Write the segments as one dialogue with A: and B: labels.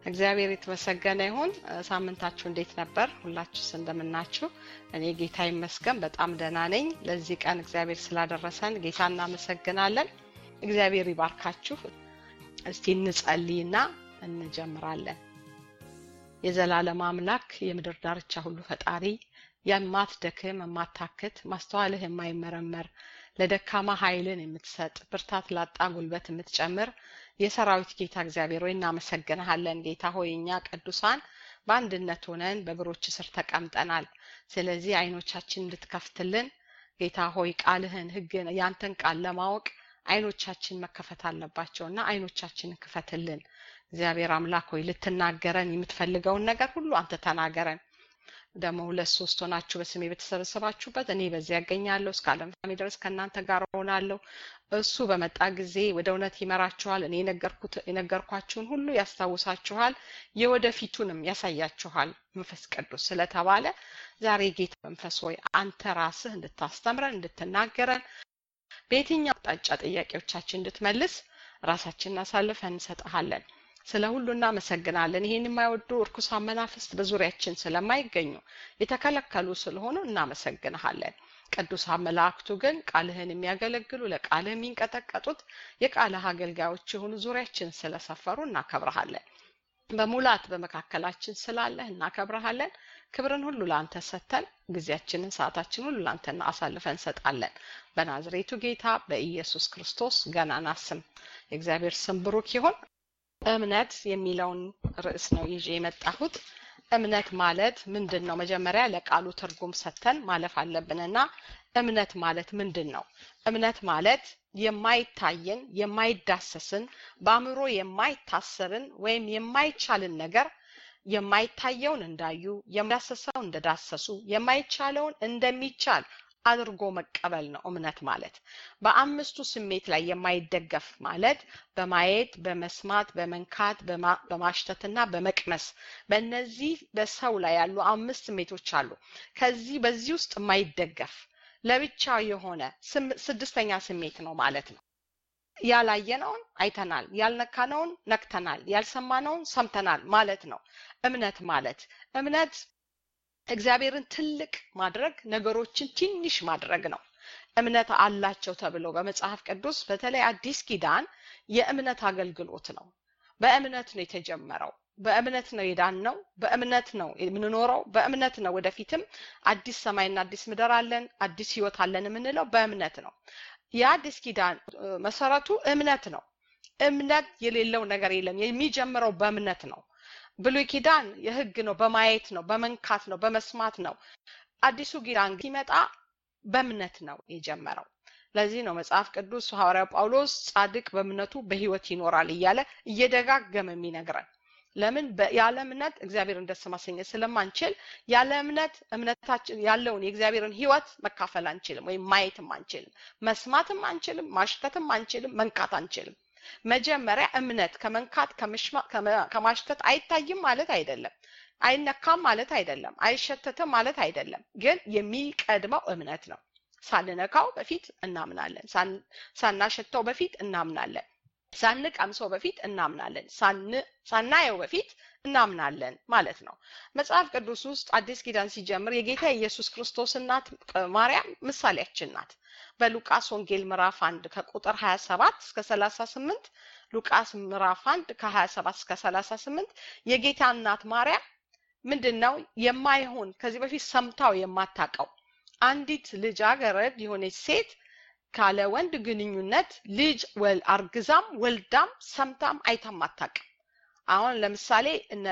A: እግዚአብሔር የተመሰገነ ይሁን። ሳምንታችሁ እንዴት ነበር? ሁላችሁስ እንደምናችሁ? እኔ ጌታ ይመስገን በጣም ደህና ነኝ። ለዚህ ቀን እግዚአብሔር ስላደረሰን ጌታ እናመሰግናለን። እግዚአብሔር ይባርካችሁ። እስቲ እንጸልይና እንጀምራለን። የዘላለም አምላክ የምድር ዳርቻ ሁሉ ፈጣሪ የማትደክም የማታክት ማስተዋልህ የማይመረመር ለደካማ ኃይልን የምትሰጥ ብርታት ላጣ ጉልበት የምትጨምር የሰራዊት ጌታ እግዚአብሔር ሆይ እናመሰግንሃለን። ጌታ ሆይ እኛ ቅዱሳን በአንድነት ሆነን በእግሮች ስር ተቀምጠናል። ስለዚህ አይኖቻችን እንድትከፍትልን ጌታ ሆይ ቃልህን፣ ህግን፣ ያንተን ቃል ለማወቅ አይኖቻችን መከፈት አለባቸውና አይኖቻችንን ክፈትልን። እግዚአብሔር አምላክ ሆይ ልትናገረን የምትፈልገውን ነገር ሁሉ አንተ ተናገረን። ደግሞ ሁለት ሶስት ሆናችሁ በስሜ በተሰበሰባችሁበት እኔ በዚያ ያገኛለሁ። እስከ ዓለም ፍጻሜ ድረስ ከእናንተ ጋር እሆናለሁ። እሱ በመጣ ጊዜ ወደ እውነት ይመራችኋል። እኔ የነገርኳችሁን ሁሉ ያስታውሳችኋል፣ የወደፊቱንም ያሳያችኋል መንፈስ ቅዱስ ስለተባለ ዛሬ ጌታ መንፈስ ሆይ አንተ ራስህ እንድታስተምረን እንድትናገረን በየትኛው አቅጣጫ ጥያቄዎቻችን እንድትመልስ ራሳችንን አሳልፈን እንሰጥሃለን። ስለ ሁሉ እናመሰግናለን። ይህን የማይወዱ እርኩሳን መናፍስት በዙሪያችን ስለማይገኙ የተከለከሉ ስለሆኑ እናመሰግንሃለን። ቅዱሳን መላእክቱ ግን ቃልህን የሚያገለግሉ ለቃልህ የሚንቀጠቀጡት የቃልህ አገልጋዮች የሆኑ ዙሪያችን ስለሰፈሩ እናከብረሃለን። በሙላት በመካከላችን ስላለህ እናከብረሃለን። ክብርን ሁሉ ለአንተ ሰጥተን ጊዜያችንን ሰዓታችን ሁሉ ለአንተ አሳልፈን እንሰጣለን። በናዝሬቱ ጌታ በኢየሱስ ክርስቶስ ገናና ስም የእግዚአብሔር ስም ብሩክ ይሁን። እምነት የሚለውን ርዕስ ነው ይዤ የመጣሁት። እምነት ማለት ምንድን ነው? መጀመሪያ ለቃሉ ትርጉም ሰጥተን ማለፍ አለብንና እምነት ማለት ምንድን ነው? እምነት ማለት የማይታየን የማይዳሰስን በአእምሮ የማይታሰብን ወይም የማይቻልን ነገር የማይታየውን እንዳዩ የማይዳሰሰው እንደዳሰሱ የማይቻለውን እንደሚቻል አድርጎ መቀበል ነው እምነት ማለት። በአምስቱ ስሜት ላይ የማይደገፍ ማለት በማየት፣ በመስማት፣ በመንካት፣ በማሽተትና በመቅመስ በእነዚህ በሰው ላይ ያሉ አምስት ስሜቶች አሉ። ከዚህ በዚህ ውስጥ የማይደገፍ ለብቻ የሆነ ስድስተኛ ስሜት ነው ማለት ነው። ያላየነውን አይተናል፣ ያልነካነውን ነክተናል፣ ያልሰማነውን ሰምተናል ማለት ነው እምነት ማለት እምነት እግዚአብሔርን ትልቅ ማድረግ ነገሮችን ትንሽ ማድረግ ነው። እምነት አላቸው ተብሎ በመጽሐፍ ቅዱስ በተለይ አዲስ ኪዳን የእምነት አገልግሎት ነው። በእምነት ነው የተጀመረው። በእምነት ነው የዳነው። በእምነት ነው የምንኖረው። በእምነት ነው ወደፊትም አዲስ ሰማይና አዲስ ምድር አለን፣ አዲስ ህይወት አለን የምንለው በእምነት ነው። የአዲስ ኪዳን መሰረቱ እምነት ነው። እምነት የሌለው ነገር የለም። የሚጀምረው በእምነት ነው። ብሉይ ኪዳን የህግ ነው፣ በማየት ነው፣ በመንካት ነው፣ በመስማት ነው። አዲሱ ኪዳን ሲመጣ በእምነት ነው የጀመረው። ለዚህ ነው መጽሐፍ ቅዱስ ሐዋርያው ጳውሎስ ጻድቅ በእምነቱ በህይወት ይኖራል እያለ እየደጋገመ የሚነግረን። ለምን ያለ እምነት እግዚአብሔርን ደስ ማሰኘት ስለማንችል ያለ እምነት እምነታችን ያለውን የእግዚአብሔርን ህይወት መካፈል አንችልም፣ ወይም ማየትም አንችልም፣ መስማትም አንችልም፣ ማሽተትም አንችልም፣ መንካት አንችልም። መጀመሪያ እምነት ከመንካት ከማሽተት አይታይም ማለት አይደለም። አይነካም ማለት አይደለም። አይሸተትም ማለት አይደለም። ግን የሚቀድመው እምነት ነው። ሳንነካው በፊት እናምናለን። ሳናሸተው በፊት እናምናለን። ሳንቀምሰው በፊት እናምናለን። ሳናየው በፊት እናምናለን ማለት ነው። መጽሐፍ ቅዱስ ውስጥ አዲስ ኪዳን ሲጀምር የጌታ ኢየሱስ ክርስቶስ እናት ማርያም ምሳሌያችን ናት። በሉቃስ ወንጌል ምዕራፍ 1 ከቁጥር 27 እስከ 38 ሉቃስ ምዕራፍ 1 ከ27 እስከ 38 የጌታ እናት ማርያም ምንድን ነው የማይሆን ከዚህ በፊት ሰምታው የማታውቀው አንዲት ልጃገረድ የሆነች ሴት ካለ ወንድ ግንኙነት ልጅ አርግዛም ወልዳም ሰምታም አይታም አታውቅም። አሁን ለምሳሌ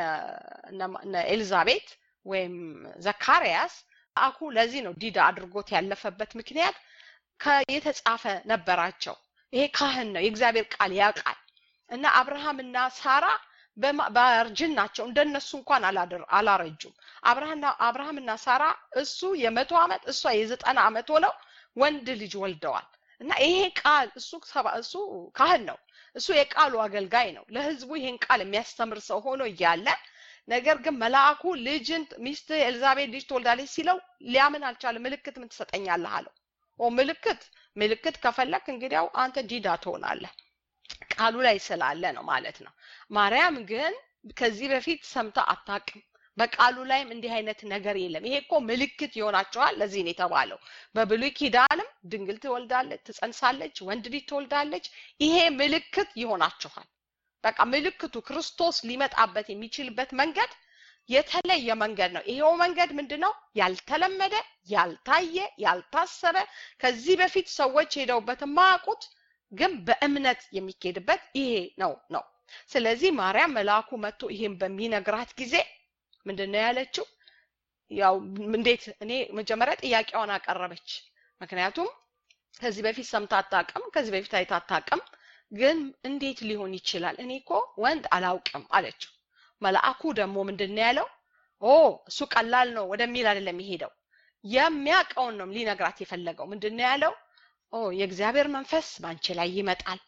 A: እነ ኤልዛቤት ወይም ዘካርያስ አኩ ለዚህ ነው ዲዳ አድርጎት ያለፈበት ምክንያት የተጻፈ ነበራቸው። ይሄ ካህን ነው፣ የእግዚአብሔር ቃል ያውቃል። እና አብርሃምና ሳራ በእርጅናቸው እንደነሱ እንኳን አላረጁም። አብርሃምና ሳራ እሱ የመቶ ዓመት እሷ የዘጠና ዓመት ሆነው ወንድ ልጅ ወልደዋል። እና ይሄ ቃል እሱ እሱ ካህን ነው፣ እሱ የቃሉ አገልጋይ ነው። ለህዝቡ ይሄን ቃል የሚያስተምር ሰው ሆኖ እያለ ነገር ግን መልአኩ ልጅን ሚስት ኤልዛቤት ልጅ ትወልዳለች ሲለው ሊያምን አልቻለም። ምልክት ምን ትሰጠኛለህ አለው። ኦ ምልክት ምልክት ከፈለክ እንግዲያው አንተ ዲዳ ትሆናለህ። ቃሉ ላይ ስላለ ነው ማለት ነው። ማርያም ግን ከዚህ በፊት ሰምታ አታቅም በቃሉ ላይም እንዲህ አይነት ነገር የለም ይሄ እኮ ምልክት ይሆናቸዋል ለዚህ ነው የተባለው በብሉይ ኪዳንም ድንግል ትወልዳለች ትጸንሳለች ወንድ ልጅ ትወልዳለች ይሄ ምልክት ይሆናችኋል በቃ ምልክቱ ክርስቶስ ሊመጣበት የሚችልበት መንገድ የተለየ መንገድ ነው ይሄው መንገድ ምንድነው ያልተለመደ ያልታየ ያልታሰበ ከዚህ በፊት ሰዎች ሄደውበት የማያውቁት ግን በእምነት የሚኬድበት ይሄ ነው ነው ስለዚህ ማርያም መልአኩ መጥቶ ይሄን በሚነግራት ጊዜ ምንድን ነው ያለችው ያው እንዴት እኔ መጀመሪያ ጥያቄዋን አቀረበች ምክንያቱም ከዚህ በፊት ሰምታ አታውቅም ከዚህ በፊት አይታ አታውቅም ግን እንዴት ሊሆን ይችላል እኔ እኮ ወንድ አላውቅም አለችው መልአኩ ደግሞ ምንድን ነው ያለው ኦ እሱ ቀላል ነው ወደሚል አይደለም የሄደው የሚያውቀውን ነው ሊነግራት የፈለገው ምንድን ነው ያለው ኦ የእግዚአብሔር መንፈስ በአንቺ ላይ ይመጣል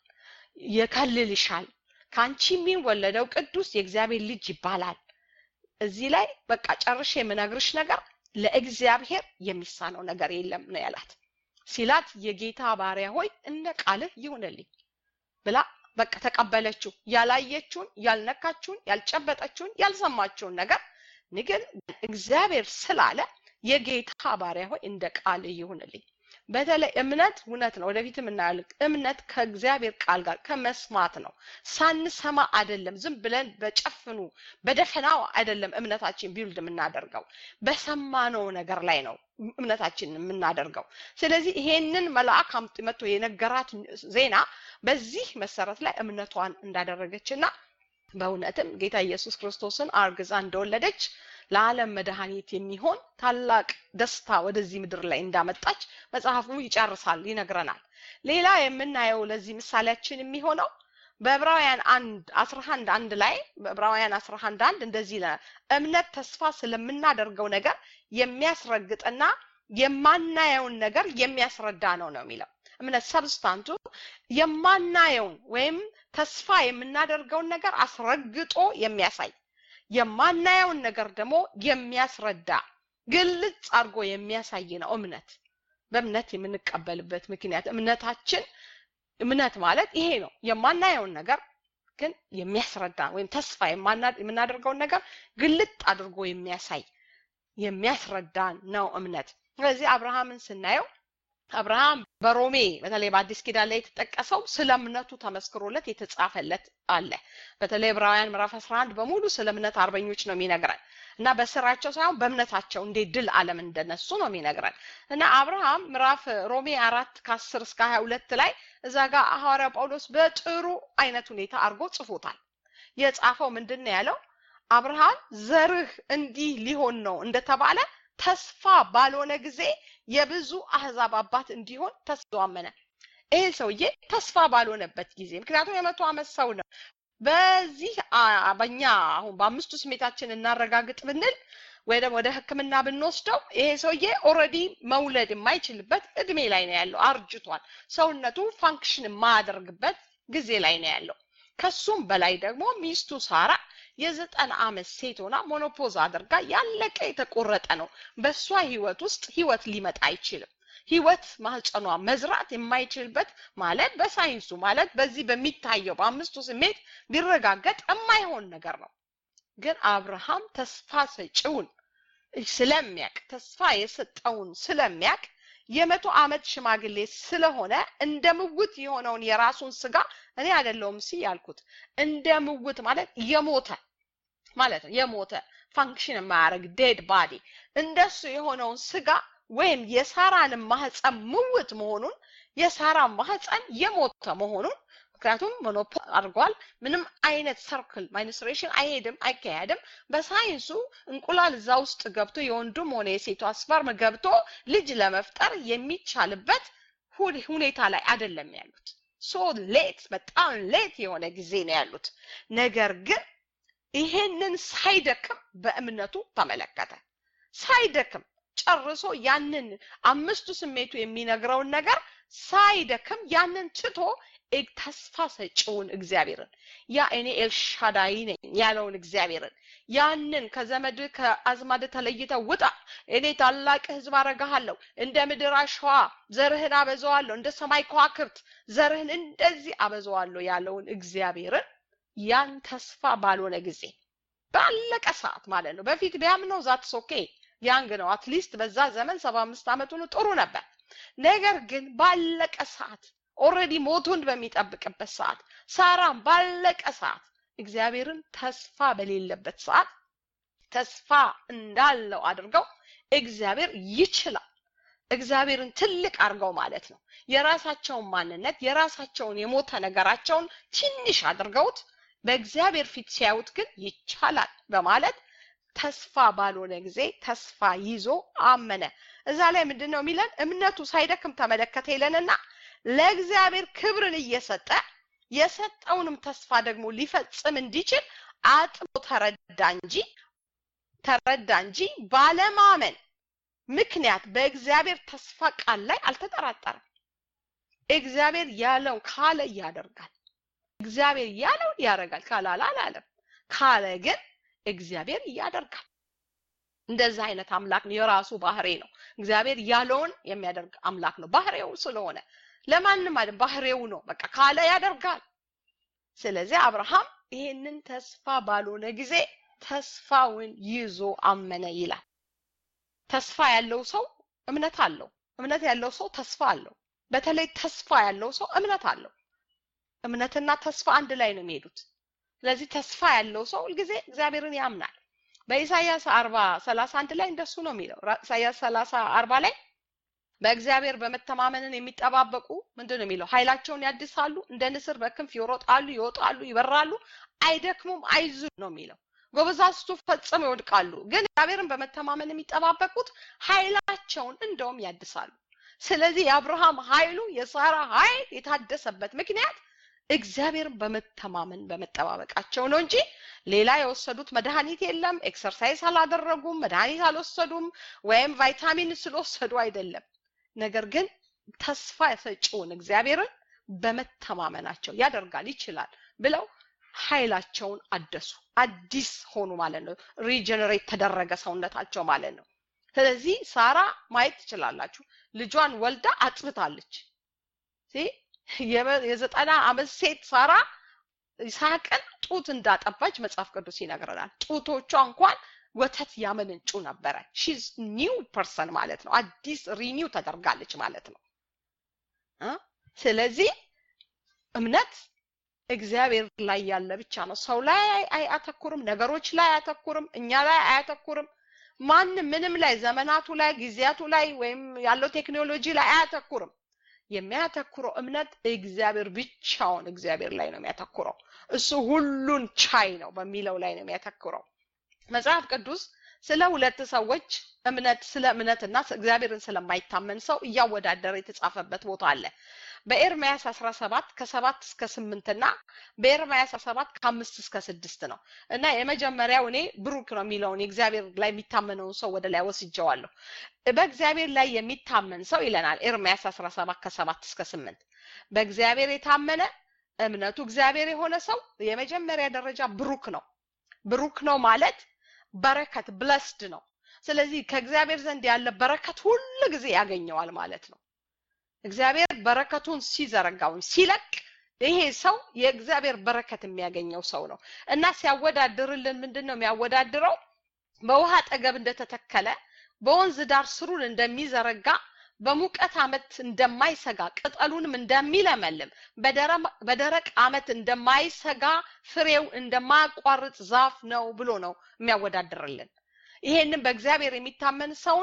A: ይከልልሻል ከአንቺ የሚወለደው ቅዱስ የእግዚአብሔር ልጅ ይባላል እዚህ ላይ በቃ ጨርሼ የምነግርሽ ነገር ለእግዚአብሔር የሚሳነው ነገር የለም ነው ያላት ሲላት የጌታ ባሪያ ሆይ እንደ ቃልህ ይሁንልኝ ብላ በቃ ተቀበለችው ያላየችውን ያልነካችውን ያልጨበጠችውን ያልሰማችውን ነገር ንግን እግዚአብሔር ስላለ የጌታ ባሪያ ሆይ እንደ ቃል ይሁንልኝ በተለይ እምነት እውነት ነው ወደፊትም እናያለን እምነት ከእግዚአብሔር ቃል ጋር ከመስማት ነው ሳንሰማ አይደለም ዝም ብለን በጨፍኑ በደፈናው አይደለም እምነታችን ቢውልድ የምናደርገው በሰማነው ነገር ላይ ነው እምነታችን የምናደርገው ስለዚህ ይሄንን መልአክ መጥቶ የነገራት ዜና በዚህ መሰረት ላይ እምነቷን እንዳደረገችና በእውነትም ጌታ ኢየሱስ ክርስቶስን አርግዛ እንደወለደች ለዓለም መድኃኒት የሚሆን ታላቅ ደስታ ወደዚህ ምድር ላይ እንዳመጣች መጽሐፉ ይጨርሳል ይነግረናል ሌላ የምናየው ለዚህ ምሳሌያችን የሚሆነው በዕብራውያን አንድ አስራ አንድ አንድ ላይ በዕብራውያን አስራ አንድ አንድ እንደዚህ ይለናል እምነት ተስፋ ስለምናደርገው ነገር የሚያስረግጥና የማናየውን ነገር የሚያስረዳ ነው ነው የሚለው እምነት ሰብስታንቱ የማናየውን ወይም ተስፋ የምናደርገውን ነገር አስረግጦ የሚያሳይ የማናየውን ነገር ደግሞ የሚያስረዳ ግልጽ አድርጎ የሚያሳይ ነው እምነት በእምነት የምንቀበልበት ምክንያት እምነታችን እምነት ማለት ይሄ ነው የማናየውን ነገር ግን የሚያስረዳ ወይም ተስፋ የምናደርገውን ነገር ግልጥ አድርጎ የሚያሳይ የሚያስረዳን ነው እምነት ስለዚህ አብርሃምን ስናየው አብርሃም በሮሜ በተለይ በአዲስ ኪዳን ላይ የተጠቀሰው ስለ እምነቱ ተመስክሮለት የተጻፈለት አለ በተለይ ዕብራውያን ምዕራፍ 11 በሙሉ ስለ እምነት አርበኞች ነው የሚነግረን እና በስራቸው ሳይሆን በእምነታቸው እንዴት ድል አለም እንደነሱ ነው የሚነግረን እና አብርሃም ምዕራፍ ሮሜ አራት ከአስር እስከ ሀያ ሁለት ላይ እዛ ጋር ሐዋርያ ጳውሎስ በጥሩ አይነት ሁኔታ አድርጎ ጽፎታል የጻፈው ምንድን ነው ያለው አብርሃም ዘርህ እንዲህ ሊሆን ነው እንደተባለ ተስፋ ባልሆነ ጊዜ የብዙ አህዛብ አባት እንዲሆን ተስፋ አመነ ይሄ ሰውዬ ተስፋ ባልሆነበት ጊዜ ምክንያቱም የመቶ ዓመት ሰው ነው በዚህ በኛ አሁን በአምስቱ ስሜታችን እናረጋግጥ ብንል ወይ ደግሞ ወደ ህክምና ብንወስደው ይሄ ሰውዬ ኦልሬዲ መውለድ የማይችልበት እድሜ ላይ ነው ያለው አርጅቷል ሰውነቱ ፋንክሽን የማያደርግበት ጊዜ ላይ ነው ያለው ከሱም በላይ ደግሞ ሚስቱ ሳራ የዘጠና ዓመት ሴት ሆና ሞኖፖዝ አድርጋ ያለቀ የተቆረጠ ነው በእሷ ህይወት ውስጥ ህይወት ሊመጣ አይችልም ህይወት ማህፀኗ መዝራት የማይችልበት ማለት በሳይንሱ ማለት በዚህ በሚታየው በአምስቱ ስሜት ቢረጋገጥ የማይሆን ነገር ነው ግን አብርሃም ተስፋ ሰጪውን ስለሚያቅ ተስፋ የሰጠውን ስለሚያቅ የመቶ ዓመት ሽማግሌ ስለሆነ እንደ ምውት የሆነውን የራሱን ስጋ እኔ አይደለውም ሲ ያልኩት እንደ ምውት ማለት የሞተ ማለት ነው የሞተ ፋንክሽን የማያደርግ ዴድ ባዲ እንደሱ የሆነውን ስጋ ወይም የሳራን ማህፀን ምውት መሆኑን የሳራ ማህፀን የሞተ መሆኑን ምክንያቱም ሞኖፖ አድርጓል ምንም አይነት ሰርክል ማይንስትሬሽን አይሄድም አይካሄድም በሳይንሱ እንቁላል እዛ ውስጥ ገብቶ የወንዱም ሆነ የሴቷ ስፐርም ገብቶ ልጅ ለመፍጠር የሚቻልበት ሁኔታ ላይ አይደለም ያሉት ሶ ሌት በጣም ሌት የሆነ ጊዜ ነው ያሉት ነገር ግን ይሄንን ሳይደክም በእምነቱ ተመለከተ ሳይደክም ጨርሶ ያንን አምስቱ ስሜቱ የሚነግረውን ነገር ሳይደክም ያንን ትቶ ተስፋ ሰጪውን እግዚአብሔርን ያ እኔ ኤልሻዳይ ነኝ ያለውን እግዚአብሔርን ያንን ከዘመድ ከአዝማድ ተለይተ ውጣ እኔ ታላቅ ህዝብ አረጋሃለሁ እንደ ምድር አሸዋ ዘርህን አበዛዋለሁ እንደ ሰማይ ከዋክብት ዘርህን እንደዚህ አበዛዋለሁ ያለውን እግዚአብሔርን ያን ተስፋ ባልሆነ ጊዜ ባለቀ ሰዓት ማለት ነው። በፊት ቢያምነው ዛትስ ኦኬ ያንግ ነው። አትሊስት በዛ ዘመን ሰባ አምስት ዓመቱ ነው ጥሩ ነበር። ነገር ግን ባለቀ ሰዓት ኦልሬዲ ሞቱን በሚጠብቅበት ሰዓት ሳራም ባለቀ ሰዓት እግዚአብሔርን ተስፋ በሌለበት ሰዓት ተስፋ እንዳለው አድርገው እግዚአብሔር ይችላል እግዚአብሔርን ትልቅ አድርገው ማለት ነው የራሳቸውን ማንነት የራሳቸውን የሞተ ነገራቸውን ትንሽ አድርገውት በእግዚአብሔር ፊት ሲያዩት ግን ይቻላል በማለት ተስፋ ባልሆነ ጊዜ ተስፋ ይዞ አመነ። እዛ ላይ ምንድን ነው የሚለን? እምነቱ ሳይደክም ተመለከተ ይለንና ለእግዚአብሔር ክብርን እየሰጠ የሰጠውንም ተስፋ ደግሞ ሊፈጽም እንዲችል አጥቦ ተረዳ እንጂ ተረዳ እንጂ ባለማመን ምክንያት በእግዚአብሔር ተስፋ ቃል ላይ አልተጠራጠረም። እግዚአብሔር ያለው ካለ ያደርጋል። እግዚአብሔር ያለው ያደርጋል። ካላለ አላለም። ካለ ግን እግዚአብሔር ያደርጋል። እንደዛ አይነት አምላክ ነው። የራሱ ባህሬ ነው። እግዚአብሔር ያለውን የሚያደርግ አምላክ ነው። ባህሬው ስለሆነ ለማንም አይደል፣ ባህሬው ነው። በቃ ካለ ያደርጋል። ስለዚህ አብርሃም ይሄንን ተስፋ ባልሆነ ጊዜ ተስፋውን ይዞ አመነ ይላል። ተስፋ ያለው ሰው እምነት አለው። እምነት ያለው ሰው ተስፋ አለው። በተለይ ተስፋ ያለው ሰው እምነት አለው። እምነትና ተስፋ አንድ ላይ ነው የሚሄዱት። ስለዚህ ተስፋ ያለው ሰው ሁልጊዜ እግዚአብሔርን ያምናል። በኢሳይያስ አርባ ሰላሳ አንድ ላይ እንደሱ ነው የሚለው። ኢሳይያስ ሰላሳ አርባ ላይ በእግዚአብሔር በመተማመንን የሚጠባበቁ ምንድን ነው የሚለው? ኃይላቸውን ያድሳሉ፣ እንደ ንስር በክንፍ ይሮጣሉ፣ ይወጣሉ፣ ይበራሉ፣ አይደክሙም፣ አይዙ ነው የሚለው። ጎበዛዝቱ ፈጽመው ይወድቃሉ፣ ግን እግዚአብሔርን በመተማመን የሚጠባበቁት ኃይላቸውን እንደውም ያድሳሉ። ስለዚህ የአብርሃም ኃይሉ የሳራ ኃይል የታደሰበት ምክንያት እግዚአብሔርን በመተማመን በመጠባበቃቸው ነው እንጂ ሌላ የወሰዱት መድኃኒት የለም። ኤክሰርሳይዝ አላደረጉም፣ መድኃኒት አልወሰዱም፣ ወይም ቫይታሚን ስለወሰዱ አይደለም። ነገር ግን ተስፋ ሰጪውን እግዚአብሔርን በመተማመናቸው ያደርጋል፣ ይችላል ብለው ኃይላቸውን አደሱ፣ አዲስ ሆኑ ማለት ነው። ሪጀነሬት ተደረገ ሰውነታቸው ማለት ነው። ስለዚህ ሳራ ማየት ትችላላችሁ፣ ልጇን ወልዳ አጥብታለች። የዘጠና ዓመት ሴት ሳራ ይስሐቅን ጡት እንዳጠባች መጽሐፍ ቅዱስ ይነግረናል። ጡቶቿ እንኳን ወተት ያመነጩ ነበረ። ሺዝ ኒው ፐርሰን ማለት ነው። አዲስ ሪኒው ተደርጋለች ማለት ነው። ስለዚህ እምነት እግዚአብሔር ላይ ያለ ብቻ ነው። ሰው ላይ አያተኩርም፣ ነገሮች ላይ አያተኩርም፣ እኛ ላይ አያተኩርም። ማንም ምንም ላይ ዘመናቱ ላይ ጊዜያቱ ላይ ወይም ያለው ቴክኖሎጂ ላይ አያተኩርም። የሚያተኩረው እምነት እግዚአብሔር ብቻውን እግዚአብሔር ላይ ነው የሚያተኩረው። እሱ ሁሉን ቻይ ነው በሚለው ላይ ነው የሚያተኩረው። መጽሐፍ ቅዱስ ስለ ሁለት ሰዎች እምነት ስለ እምነትና እግዚአብሔርን ስለማይታመን ሰው እያወዳደረ የተጻፈበት ቦታ አለ። በኤርምያስ 17 ከሰባት እስከ ስምንት እና በኤርምያስ 17 ከአምስት እስከ ስድስት ነው እና የመጀመሪያው እኔ ብሩክ ነው የሚለውን የእግዚአብሔር ላይ የሚታመነውን ሰው ወደ ላይ ወስጀዋለሁ። በእግዚአብሔር ላይ የሚታመን ሰው ይለናል ኤርምያስ 17 ከሰባት እስከ ስምንት በእግዚአብሔር የታመነ እምነቱ እግዚአብሔር የሆነ ሰው የመጀመሪያ ደረጃ ብሩክ ነው። ብሩክ ነው ማለት በረከት ብለስድ ነው። ስለዚህ ከእግዚአብሔር ዘንድ ያለ በረከት ሁሉ ጊዜ ያገኘዋል ማለት ነው። እግዚአብሔር በረከቱን ሲዘረጋውን ሲለቅ ይሄ ሰው የእግዚአብሔር በረከት የሚያገኘው ሰው ነው እና ሲያወዳድርልን ምንድን ነው የሚያወዳድረው? በውሃ አጠገብ እንደተተከለ በወንዝ ዳር ስሩን እንደሚዘረጋ በሙቀት ዓመት እንደማይሰጋ ቅጠሉንም እንደሚለመልም በደረቅ ዓመት እንደማይሰጋ ፍሬው እንደማያቋርጥ ዛፍ ነው ብሎ ነው የሚያወዳድርልን። ይሄንን በእግዚአብሔር የሚታመን ሰውን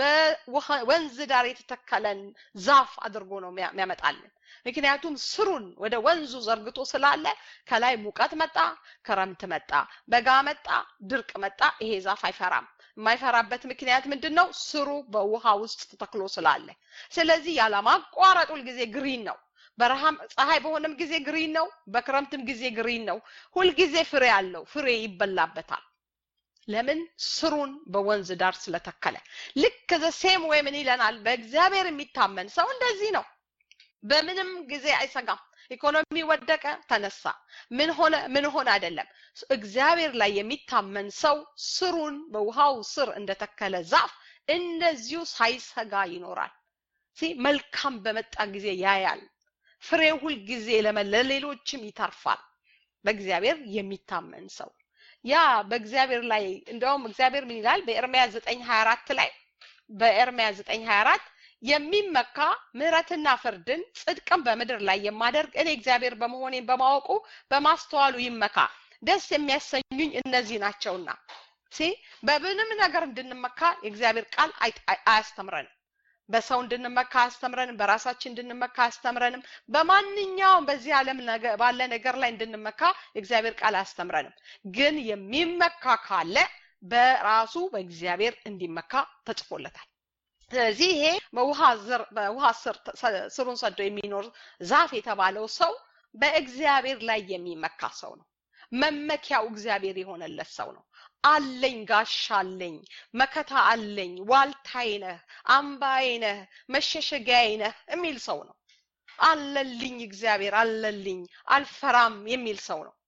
A: በወንዝ ዳር የተተከለን ዛፍ አድርጎ ነው የሚያመጣልን። ምክንያቱም ስሩን ወደ ወንዙ ዘርግቶ ስላለ ከላይ ሙቀት መጣ፣ ክረምት መጣ፣ በጋ መጣ፣ ድርቅ መጣ፣ ይሄ ዛፍ አይፈራም። የማይፈራበት ምክንያት ምንድን ነው? ስሩ በውሃ ውስጥ ተተክሎ ስላለ። ስለዚህ ያለማቋረጥ ሁልጊዜ ግሪን ነው። በረሃም ፀሐይ በሆነም ጊዜ ግሪን ነው፣ በክረምትም ጊዜ ግሪን ነው። ሁልጊዜ ፍሬ አለው፣ ፍሬ ይበላበታል። ለምን ስሩን በወንዝ ዳር ስለተከለ። ልክ ዘ ሴም ወይ ምን ይለናል? በእግዚአብሔር የሚታመን ሰው እንደዚህ ነው። በምንም ጊዜ አይሰጋም። ኢኮኖሚ ወደቀ፣ ተነሳ፣ ምን ሆነ ምን ሆነ አይደለም። እግዚአብሔር ላይ የሚታመን ሰው ስሩን በውሃው ስር እንደተከለ ዛፍ እንደዚሁ ሳይሰጋ ይኖራል። መልካም በመጣ ጊዜ ያያል። ፍሬው ሁል ጊዜ ለሌሎችም ይተርፋል። በእግዚአብሔር የሚታመን ሰው ያ በእግዚአብሔር ላይ እንደውም እግዚአብሔር ምን ይላል በኤርምያስ ዘጠኝ ሀያ አራት ላይ በኤርምያስ ዘጠኝ ሀያ አራት የሚመካ ምሕረትና ፍርድን ጽድቅን በምድር ላይ የማደርግ እኔ እግዚአብሔር በመሆኔን በማወቁ በማስተዋሉ ይመካ ደስ የሚያሰኙኝ እነዚህ ናቸውና ሲ በምንም ነገር እንድንመካ የእግዚአብሔር ቃል አያስተምረንም በሰው እንድንመካ አያስተምረንም በራሳችን እንድንመካ አያስተምረንም በማንኛውም በዚህ ዓለም ባለ ነገር ላይ እንድንመካ የእግዚአብሔር ቃል አያስተምረንም ግን የሚመካ ካለ በራሱ በእግዚአብሔር እንዲመካ ተጽፎለታል ስለዚህ ይሄ በውሃ ስር ስሩን ሰዶ የሚኖር ዛፍ የተባለው ሰው በእግዚአብሔር ላይ የሚመካ ሰው ነው መመኪያው እግዚአብሔር የሆነለት ሰው ነው አለኝ ጋሻ አለኝ መከታ አለኝ ዋልታይ ነህ አምባዬ ነህ መሸሸጊያዬ ነህ የሚል ሰው ነው አለልኝ እግዚአብሔር አለልኝ አልፈራም የሚል ሰው ነው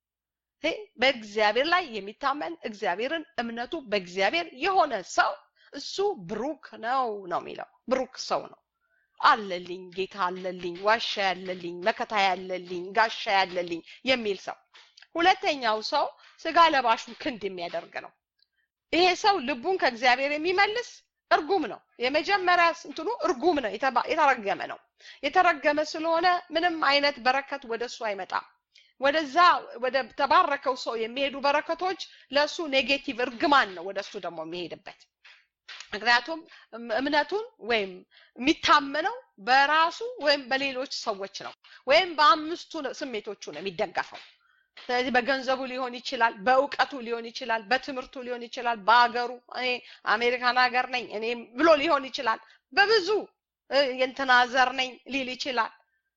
A: በእግዚአብሔር ላይ የሚታመን እግዚአብሔርን እምነቱ በእግዚአብሔር የሆነ ሰው እሱ ብሩክ ነው ነው የሚለው ብሩክ ሰው ነው አለልኝ ጌታ አለልኝ ዋሻ ያለልኝ መከታ ያለልኝ ጋሻ ያለልኝ የሚል ሰው ሁለተኛው ሰው ስጋ ለባሹን ክንድ የሚያደርግ ነው ይሄ ሰው ልቡን ከእግዚአብሔር የሚመልስ እርጉም ነው የመጀመሪያ እንትኑ እርጉም ነው የተረገመ ነው የተረገመ ስለሆነ ምንም አይነት በረከት ወደ እሱ አይመጣም ወደዛ ወደ ተባረከው ሰው የሚሄዱ በረከቶች ለእሱ ኔጌቲቭ እርግማን ነው ወደ እሱ ደግሞ የሚሄድበት ምክንያቱም እምነቱን ወይም የሚታመነው በራሱ ወይም በሌሎች ሰዎች ነው ወይም በአምስቱ ስሜቶቹ ነው የሚደገፈው ስለዚህ በገንዘቡ ሊሆን ይችላል በእውቀቱ ሊሆን ይችላል በትምህርቱ ሊሆን ይችላል በሀገሩ እኔ አሜሪካን ሀገር ነኝ እኔ ብሎ ሊሆን ይችላል በብዙ የእንትና ዘር ነኝ ሊል ይችላል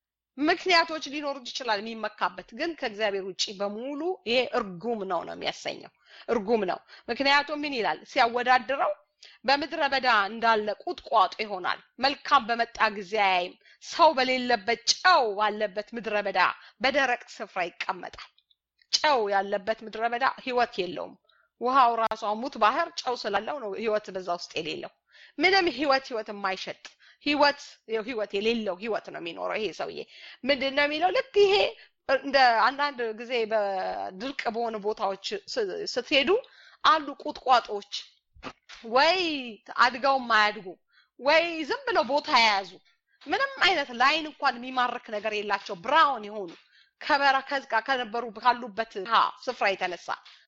A: ምክንያቶች ሊኖሩት ይችላል የሚመካበት ግን ከእግዚአብሔር ውጭ በሙሉ ይሄ እርጉም ነው ነው የሚያሰኘው እርጉም ነው ምክንያቱም ምን ይላል ሲያወዳድረው በምድረ በዳ እንዳለ ቁጥቋጦ ይሆናል መልካም በመጣ ጊዜ አያይም ሰው በሌለበት ጨው ባለበት ምድረ በዳ በደረቅ ስፍራ ይቀመጣል ጨው ያለበት ምድረ በዳ ህይወት የለውም ውሃው ራሷ ሙት ባህር ጨው ስላለው ነው ህይወት በዛ ውስጥ የሌለው ምንም ህይወት ህይወት የማይሸጥ ህይወት ህይወት የሌለው ህይወት ነው የሚኖረው ይሄ ሰውዬ ምንድን ነው የሚለው ልክ ይሄ እንደ አንዳንድ ጊዜ በድርቅ በሆኑ ቦታዎች ስትሄዱ አሉ ቁጥቋጦዎች ወይ አድገው ማያድጉ ወይ ዝም ብለው ቦታ የያዙ ምንም አይነት ላይን እንኳን የሚማርክ ነገር የላቸው ብራውን የሆኑ ከበረከዝ ጋር ከነበሩ ካሉበት ስፍራ የተነሳ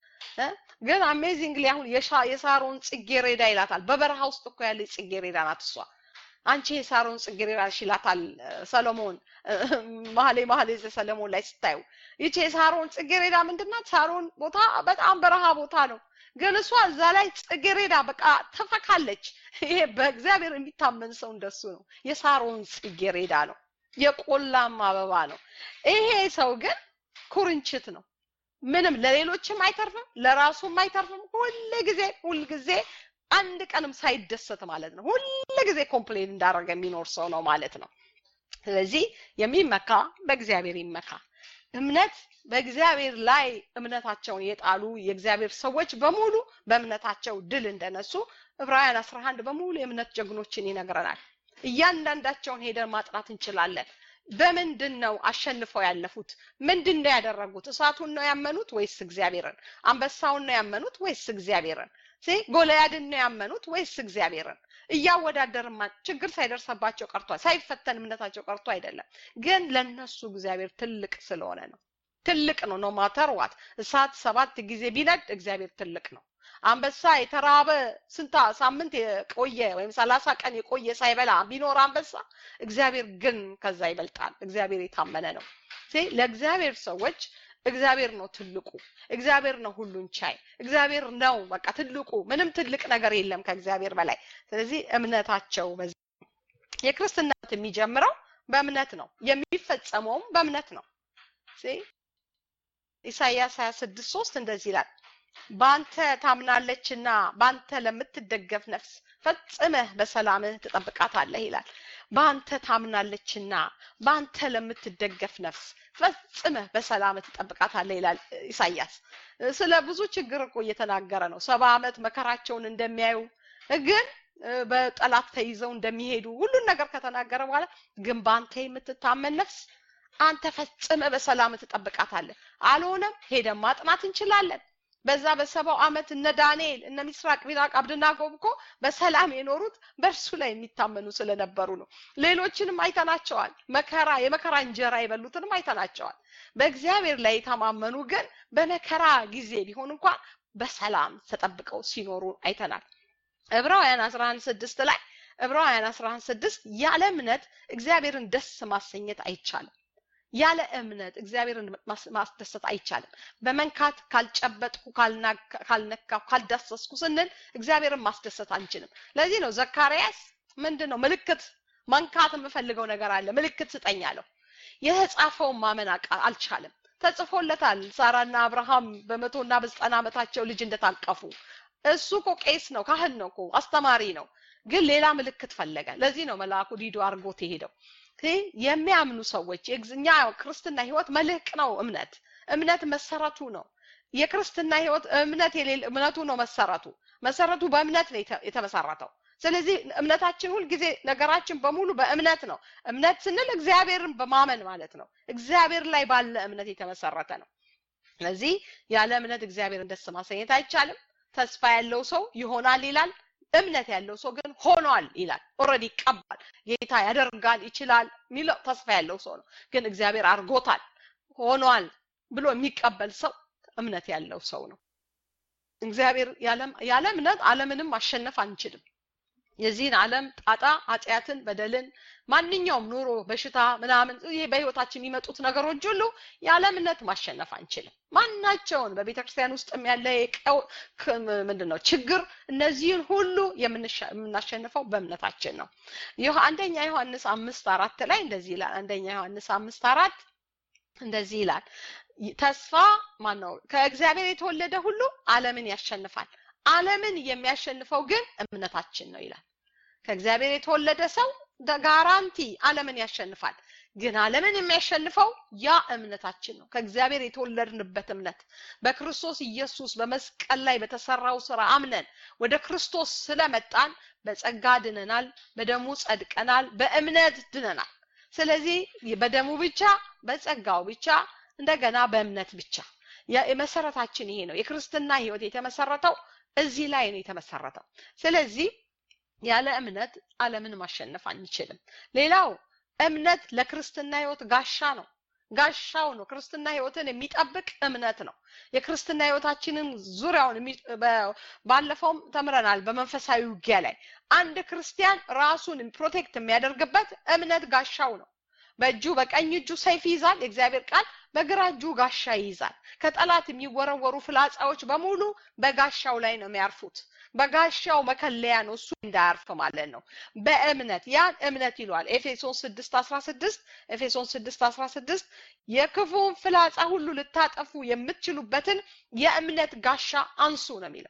A: ግን አሜዚንግሊ አሁን የሳሮን ጽጌሬዳ ይላታል በበረሃ ውስጥ እኮ ያለ ጽጌሬዳ ናት እሷ አንቺ የሳሮን ጽጌሬዳ ይላታል ሰሎሞን መሀሌ መሀሌ ሰለሞን ላይ ስታዩ ይቺ የሳሮን ጽጌሬዳ ምንድናት ሳሮን ቦታ በጣም በረሃ ቦታ ነው ግን እሷ እዛ ላይ ጽጌሬዳ በቃ ተፈካለች ይሄ በእግዚአብሔር የሚታመን ሰው እንደሱ ነው የሳሮን ጽጌሬዳ ነው የቆላም አበባ ነው ይሄ ሰው ግን ኩርንችት ነው ምንም ለሌሎችም አይተርፍም ለራሱም አይተርፍም ሁል ጊዜ ሁል ጊዜ አንድ ቀንም ሳይደሰት ማለት ነው ሁል ጊዜ ኮምፕሌን እንዳደረገ የሚኖር ሰው ነው ማለት ነው ስለዚህ የሚመካ በእግዚአብሔር ይመካ እምነት በእግዚአብሔር ላይ እምነታቸውን የጣሉ የእግዚአብሔር ሰዎች በሙሉ በእምነታቸው ድል እንደነሱ ዕብራውያን 11 በሙሉ የእምነት ጀግኖችን ይነግረናል እያንዳንዳቸውን ሄደን ማጥናት እንችላለን በምንድን ነው አሸንፈው ያለፉት ምንድን ነው ያደረጉት እሳቱን ነው ያመኑት ወይስ እግዚአብሔርን አንበሳውን ነው ያመኑት ወይስ እግዚአብሔርን ጎልያድን ነው ያመኑት ወይስ እግዚአብሔርን እያወዳደርማ ችግር ሳይደርሰባቸው ቀርቷል ሳይፈተን እምነታቸው ቀርቶ አይደለም ግን ለነሱ እግዚአብሔር ትልቅ ስለሆነ ነው ትልቅ ነው ኖ ማተር ዋት እሳት ሰባት ጊዜ ቢነድ እግዚአብሔር ትልቅ ነው አንበሳ የተራበ ስንታ ሳምንት የቆየ ወይም ሰላሳ ቀን የቆየ ሳይበላ ቢኖር አንበሳ እግዚአብሔር ግን ከዛ ይበልጣል እግዚአብሔር የታመነ ነው ለእግዚአብሔር ሰዎች እግዚአብሔር ነው ትልቁ እግዚአብሔር ነው ሁሉን ቻይ እግዚአብሔር ነው በቃ ትልቁ ምንም ትልቅ ነገር የለም ከእግዚአብሔር በላይ ስለዚህ እምነታቸው የክርስትናት የሚጀምረው በእምነት ነው የሚፈጸመውም በእምነት ነው ኢሳይያስ 26 3 እንደዚህ ይላል በአንተ ታምናለችና በአንተ ለምትደገፍ ነፍስ ፈጽመህ በሰላምህ ትጠብቃታለህ ይላል በአንተ ታምናለችና በአንተ ለምትደገፍ ነፍስ ፈጽመህ በሰላም ትጠብቃታለህ ይላል ኢሳያስ ስለ ብዙ ችግር እኮ እየተናገረ ነው ሰባ ዓመት መከራቸውን እንደሚያዩ ግን በጠላት ተይዘው እንደሚሄዱ ሁሉን ነገር ከተናገረ በኋላ ግን በአንተ የምትታመን ነፍስ አንተ ፈጽመ በሰላም ትጠብቃታለህ። አልሆነም ሄደን ማጥናት እንችላለን። በዛ በሰባው ዓመት እነ ዳንኤል እነ ሚስራቅ ሚሳቅ አብደናጎ እኮ በሰላም የኖሩት በእርሱ ላይ የሚታመኑ ስለነበሩ ነው። ሌሎችንም አይተናቸዋል። መከራ የመከራ እንጀራ የበሉትንም አይተናቸዋል። በእግዚአብሔር ላይ የተማመኑ ግን በመከራ ጊዜ ቢሆን እንኳን በሰላም ተጠብቀው ሲኖሩ አይተናል። ዕብራውያን 11 ስድስት ላይ ዕብራውያን 11 ስድስት ያለ እምነት እግዚአብሔርን ደስ ማሰኘት አይቻልም። ያለ እምነት እግዚአብሔርን ማስደሰት አይቻልም። በመንካት ካልጨበጥኩ፣ ካልነካሁ፣ ካልዳሰስኩ ስንል እግዚአብሔርን ማስደሰት አንችልም። ለዚህ ነው ዘካርያስ ምንድን ነው ምልክት መንካት የምፈልገው ነገር አለ፣ ምልክት ስጠኝ አለው። የተጻፈውን ማመን አልቻለም። ተጽፎለታል። ሳራና አብርሃም በመቶና በዘጠና ዓመታቸው ልጅ እንደታቀፉ እሱ እኮ ቄስ ነው፣ ካህን ነው እኮ አስተማሪ ነው። ግን ሌላ ምልክት ፈለገ። ለዚህ ነው መልአኩ ዲዶ አድርጎት የሄደው። የሚያምኑ ሰዎች እኛ ክርስትና ህይወት መልህቅ ነው። እምነት እምነት መሰረቱ ነው። የክርስትና ህይወት እምነት የሌለ እምነቱ ነው መሰረቱ። መሰረቱ በእምነት ነው የተመሰረተው። ስለዚህ እምነታችን ሁልጊዜ ነገራችን በሙሉ በእምነት ነው። እምነት ስንል እግዚአብሔርን በማመን ማለት ነው። እግዚአብሔር ላይ ባለ እምነት የተመሰረተ ነው። ስለዚህ ያለ እምነት እግዚአብሔርን ደስ ማሰኘት አይቻልም። ተስፋ ያለው ሰው ይሆናል ይላል። እምነት ያለው ሰው ግን ሆኗል ይላል። ኦልሬዲ ይቀባል። ጌታ ያደርጋል ይችላል የሚለው ተስፋ ያለው ሰው ነው። ግን እግዚአብሔር አድርጎታል ሆኗል ብሎ የሚቀበል ሰው እምነት ያለው ሰው ነው። እግዚአብሔር ያለ እምነት ዓለምንም ማሸነፍ አንችልም። የዚህን ዓለም ጣጣ፣ ኃጢአትን፣ በደልን፣ ማንኛውም ኑሮ፣ በሽታ ምናምን ይሄ በህይወታችን የሚመጡት ነገሮች ሁሉ ያለ እምነት ማሸነፍ አንችልም። ማናቸውን በቤተ ክርስቲያን ውስጥ ያለ ምንድን ነው ችግር፣ እነዚህን ሁሉ የምናሸንፈው በእምነታችን ነው። ይህ አንደኛ ዮሐንስ አምስት አራት ላይ እንደዚህ ይላል። አንደኛ ዮሐንስ አምስት አራት እንደዚህ ይላል። ተስፋ ማን ነው? ከእግዚአብሔር የተወለደ ሁሉ ዓለምን ያሸንፋል። ዓለምን የሚያሸንፈው ግን እምነታችን ነው ይላል። ከእግዚአብሔር የተወለደ ሰው ጋራንቲ ዓለምን ያሸንፋል። ግን ዓለምን የሚያሸንፈው ያ እምነታችን ነው። ከእግዚአብሔር የተወለድንበት እምነት በክርስቶስ ኢየሱስ በመስቀል ላይ በተሰራው ስራ አምነን ወደ ክርስቶስ ስለመጣን በጸጋ ድነናል፣ በደሙ ጸድቀናል፣ በእምነት ድነናል። ስለዚህ በደሙ ብቻ፣ በጸጋው ብቻ፣ እንደገና በእምነት ብቻ የመሰረታችን ይሄ ነው። የክርስትና ህይወት የተመሰረተው እዚህ ላይ ነው የተመሰረተው። ስለዚህ ያለ እምነት ዓለምን ማሸነፍ አንችልም። ሌላው እምነት ለክርስትና ህይወት ጋሻ ነው። ጋሻው ነው። ክርስትና ህይወትን የሚጠብቅ እምነት ነው። የክርስትና ህይወታችንን ዙሪያውን ባለፈውም ተምረናል። በመንፈሳዊ ውጊያ ላይ አንድ ክርስቲያን ራሱን ፕሮቴክት የሚያደርግበት እምነት ጋሻው ነው። በእጁ በቀኝ እጁ ሰይፍ ይይዛል፣ የእግዚአብሔር ቃል በግራ እጁ ጋሻ ይይዛል። ከጠላት የሚወረወሩ ፍላጻዎች በሙሉ በጋሻው ላይ ነው የሚያርፉት። በጋሻው መከለያ ነው እሱ እንዳያርፍ ማለት ነው። በእምነት ያን እምነት ይሏል ኤፌሶን ስድስት አስራ ስድስት ኤፌሶን ስድስት አስራ ስድስት የክፉውን ፍላጻ ሁሉ ልታጠፉ የምትችሉበትን የእምነት ጋሻ አንሱ ነው የሚለው።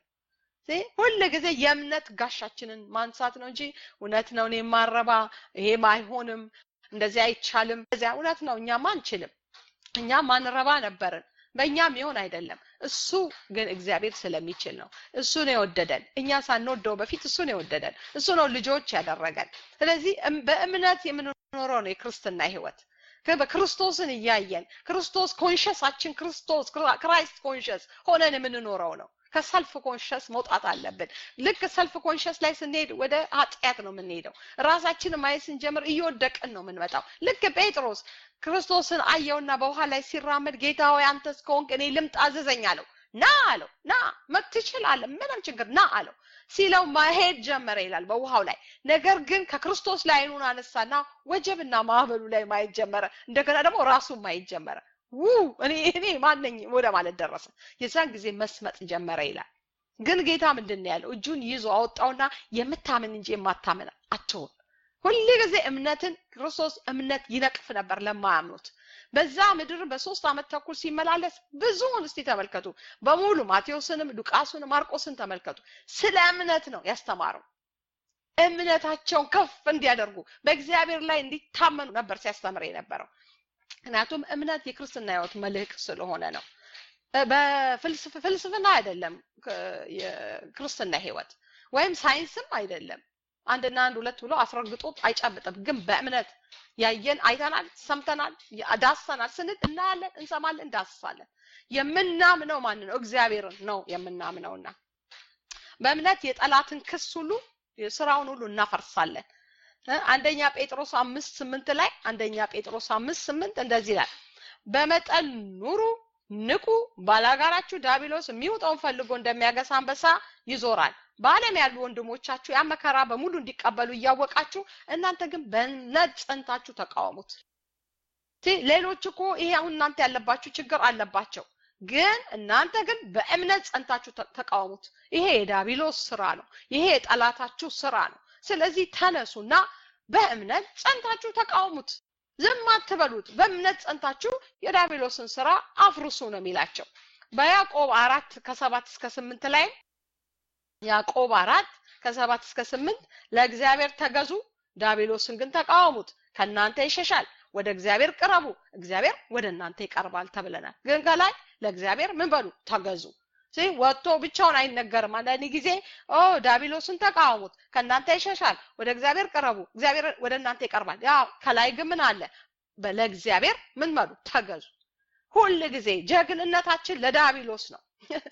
A: ሁል ጊዜ የእምነት ጋሻችንን ማንሳት ነው እንጂ እውነት ነው እኔ ማረባ ይሄም አይሆንም እንደዚህ አይቻልም። እዚያ እውነት ነው እኛም አንችልም። እኛም ማንረባ ነበርን። በእኛም ይሆን አይደለም። እሱ ግን እግዚአብሔር ስለሚችል ነው። እሱ ነው የወደደን። እኛ ሳንወደው በፊት እሱ ነው የወደደን። እሱ ነው ልጆች ያደረገን። ስለዚህ በእምነት የምንኖረው ነው የክርስትና ህይወት። በክርስቶስን እያየን ክርስቶስ ኮንሸሳችን ክርስቶስ ክራይስት ኮንሸስ ሆነን የምንኖረው ነው። ከሰልፍ ኮንሸስ መውጣት አለብን። ልክ ሰልፍ ኮንሸስ ላይ ስንሄድ ወደ ኃጢአት ነው የምንሄደው። ራሳችንን ማየት ስንጀምር እየወደቅን ነው የምንመጣው። ልክ ጴጥሮስ ክርስቶስን አየውና በውሃ ላይ ሲራመድ ጌታ ሆይ አንተስ ከሆንክ እኔ ልምጣ አዘዘኝ አለው። ና አለው። ና ትችላለህ፣ ምንም ችግር ና አለው። ሲለው መሄድ ጀመረ ይላል በውሃው ላይ። ነገር ግን ከክርስቶስ ላይ አይኑን አነሳና ወጀብና ማዕበሉ ላይ ማየት ጀመረ። እንደገና ደግሞ ራሱን ማየት ጀመረ። ው እኔ እኔ ማነኝ ወደ ማለት ደረሰ። የዛን ጊዜ መስመጥ ጀመረ ይላል። ግን ጌታ ምንድን ነው ያለው? እጁን ይዞ አወጣውና የምታምን እንጂ የማታምን አትሆን። ሁል ጊዜ እምነትን ክርስቶስ እምነት ይነቅፍ ነበር ለማያምኑት። በዛ ምድር በሶስት ዓመት ተኩል ሲመላለስ ብዙውን እስቲ ተመልከቱ። በሙሉ ማቴዎስንም፣ ሉቃስንም፣ ማርቆስን ተመልከቱ። ስለ እምነት ነው ያስተማረው። እምነታቸውን ከፍ እንዲያደርጉ በእግዚአብሔር ላይ እንዲታመኑ ነበር ሲያስተምር የነበረው። ምክንያቱም እምነት የክርስትና ህይወት መልህቅ ስለሆነ ነው። በፍልስፍና አይደለም የክርስትና ህይወት ወይም ሳይንስም አይደለም። አንድና አንድ ሁለት ብሎ አስረግጦ አይጨብጥም። ግን በእምነት ያየን አይተናል፣ ሰምተናል፣ ዳሰናል ስንል እናያለን፣ እንሰማለን፣ እንዳስሳለን። የምናምነው ማን ነው? እግዚአብሔርን ነው የምናምነውና በእምነት የጠላትን ክስ ሁሉ ስራውን ሁሉ እናፈርሳለን። አንደኛ ጴጥሮስ አምስት ስምንት ላይ አንደኛ ጴጥሮስ አምስት ስምንት እንደዚህ ይላል፣ በመጠን ኑሩ፣ ንቁ፣ ባላጋራችሁ ዲያብሎስ የሚውጠውን ፈልጎ እንደሚያገሳ አንበሳ ይዞራል። በዓለም ያሉ ወንድሞቻችሁ ያ መከራ በሙሉ እንዲቀበሉ እያወቃችሁ እናንተ ግን በእምነት ጸንታችሁ ተቃወሙት። ሌሎች እኮ ይሄ አሁን እናንተ ያለባችሁ ችግር አለባቸው፣ ግን እናንተ ግን በእምነት ጸንታችሁ ተቃወሙት። ይሄ የዲያብሎስ ስራ ነው። ይሄ የጠላታችሁ ስራ ነው። ስለዚህ ተነሱና በእምነት ጸንታችሁ ተቃውሙት። ዝም አትበሉት። በእምነት ጸንታችሁ የዲያብሎስን ስራ አፍርሱ ነው የሚላቸው። በያዕቆብ አራት ከሰባት እስከ ስምንት ላይ ያዕቆብ አራት ከሰባት እስከ ስምንት ለእግዚአብሔር ተገዙ፣ ዲያብሎስን ግን ተቃወሙት፣ ከእናንተ ይሸሻል። ወደ እግዚአብሔር ቅረቡ፣ እግዚአብሔር ወደ እናንተ ይቀርባል ተብለናል። ግን ከላይ ለእግዚአብሔር ምን በሉ ተገዙ። ወጥቶ ብቻውን አይነገርም። አንዳንድ ጊዜ ኦ ዳቢሎስን ተቃወሙት፣ ከእናንተ ይሸሻል፣ ወደ እግዚአብሔር ቅረቡ፣ እግዚአብሔር ወደ እናንተ ይቀርባል። ያ ከላይ ግን ምን አለ? ለእግዚአብሔር ምን በሉ ተገዙ። ሁል ጊዜ ጀግንነታችን ለዳቢሎስ ነው።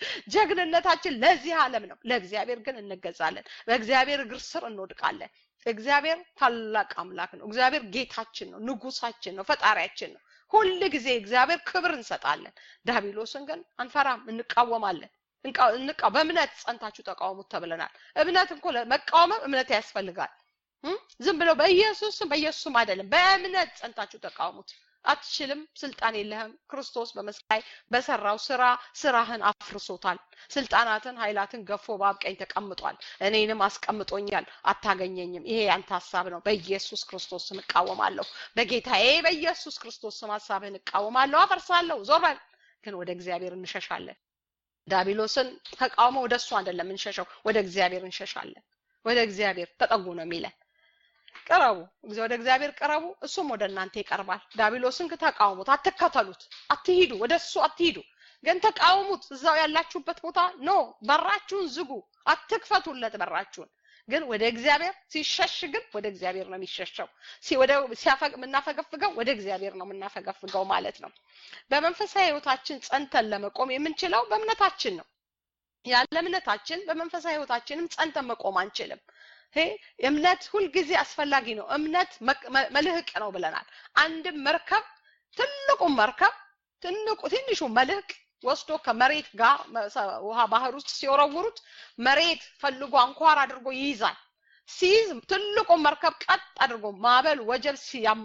A: ጀግንነታችን ለዚህ ዓለም ነው። ለእግዚአብሔር ግን እንገዛለን። በእግዚአብሔር እግር ስር እንወድቃለን። እግዚአብሔር ታላቅ አምላክ ነው። እግዚአብሔር ጌታችን ነው፣ ንጉሳችን ነው፣ ፈጣሪያችን ነው። ሁል ጊዜ እግዚአብሔር ክብር እንሰጣለን። ዳቢሎስን ግን አንፈራም፣ እንቃወማለን። እንቃ በእምነት ጸንታችሁ ተቃወሙት ተብለናል። እምነት እኮ መቃወምም እምነት ያስፈልጋል። ዝም ብለው በኢየሱስም በኢየሱስም አይደለም፣ በእምነት ጸንታችሁ ተቃወሙት። አትችልም፣ ስልጣን የለህም። ክርስቶስ በመስቀል በሰራው ስራ ስራህን አፍርሶታል። ስልጣናትን፣ ኃይላትን ገፎ በአብ ቀኝ ተቀምጧል። እኔንም አስቀምጦኛል። አታገኘኝም። ይሄ ያንተ ሀሳብ ነው። በኢየሱስ ክርስቶስ ስም እቃወማለሁ። በጌታዬ በኢየሱስ ክርስቶስ ስም ሀሳብህን እቃወማለሁ፣ አፈርሳለሁ። ዞር በል። ግን ወደ እግዚአብሔር እንሸሻለን። ዳቢሎስን ተቃውሞ ወደ እሱ አይደለም እንሸሸው፣ ወደ እግዚአብሔር እንሸሻለን። ወደ እግዚአብሔር ተጠጉ ነው የሚለን። ቅረቡ፣ ወደ እግዚአብሔር ቅረቡ፣ እሱም ወደ እናንተ ይቀርባል። ዳቢሎስን ተቃውሙት፣ አትከተሉት፣ አትሂዱ፣ ወደ እሱ አትሂዱ፣ ግን ተቃውሙት። እዛው ያላችሁበት ቦታ ኖ፣ በራችሁን ዝጉ፣ አትክፈቱለት በራችሁን። ግን ወደ እግዚአብሔር ሲሸሽ ግን ወደ እግዚአብሔር ነው የሚሸሸው። ወደ ሲያፈግ የምናፈገፍገው ወደ እግዚአብሔር ነው የምናፈገፍገው ማለት ነው። በመንፈሳዊ ህይወታችን ጸንተን ለመቆም የምንችለው በእምነታችን ነው። ያለ እምነታችን በመንፈሳዊ ህይወታችንም ጸንተን መቆም አንችልም። እምነት ሁልጊዜ አስፈላጊ ነው። እምነት መልህቅ ነው ብለናል። አንድም መርከብ ትልቁን መርከብ ትንቁ ትንሹ መልህቅ ወስዶ ከመሬት ጋር ውሃ ባህር ውስጥ ሲወረውሩት መሬት ፈልጎ አንኳር አድርጎ ይይዛል። ሲይዝ ትልቁን መርከብ ቀጥ አድርጎ ማዕበል ወጀብ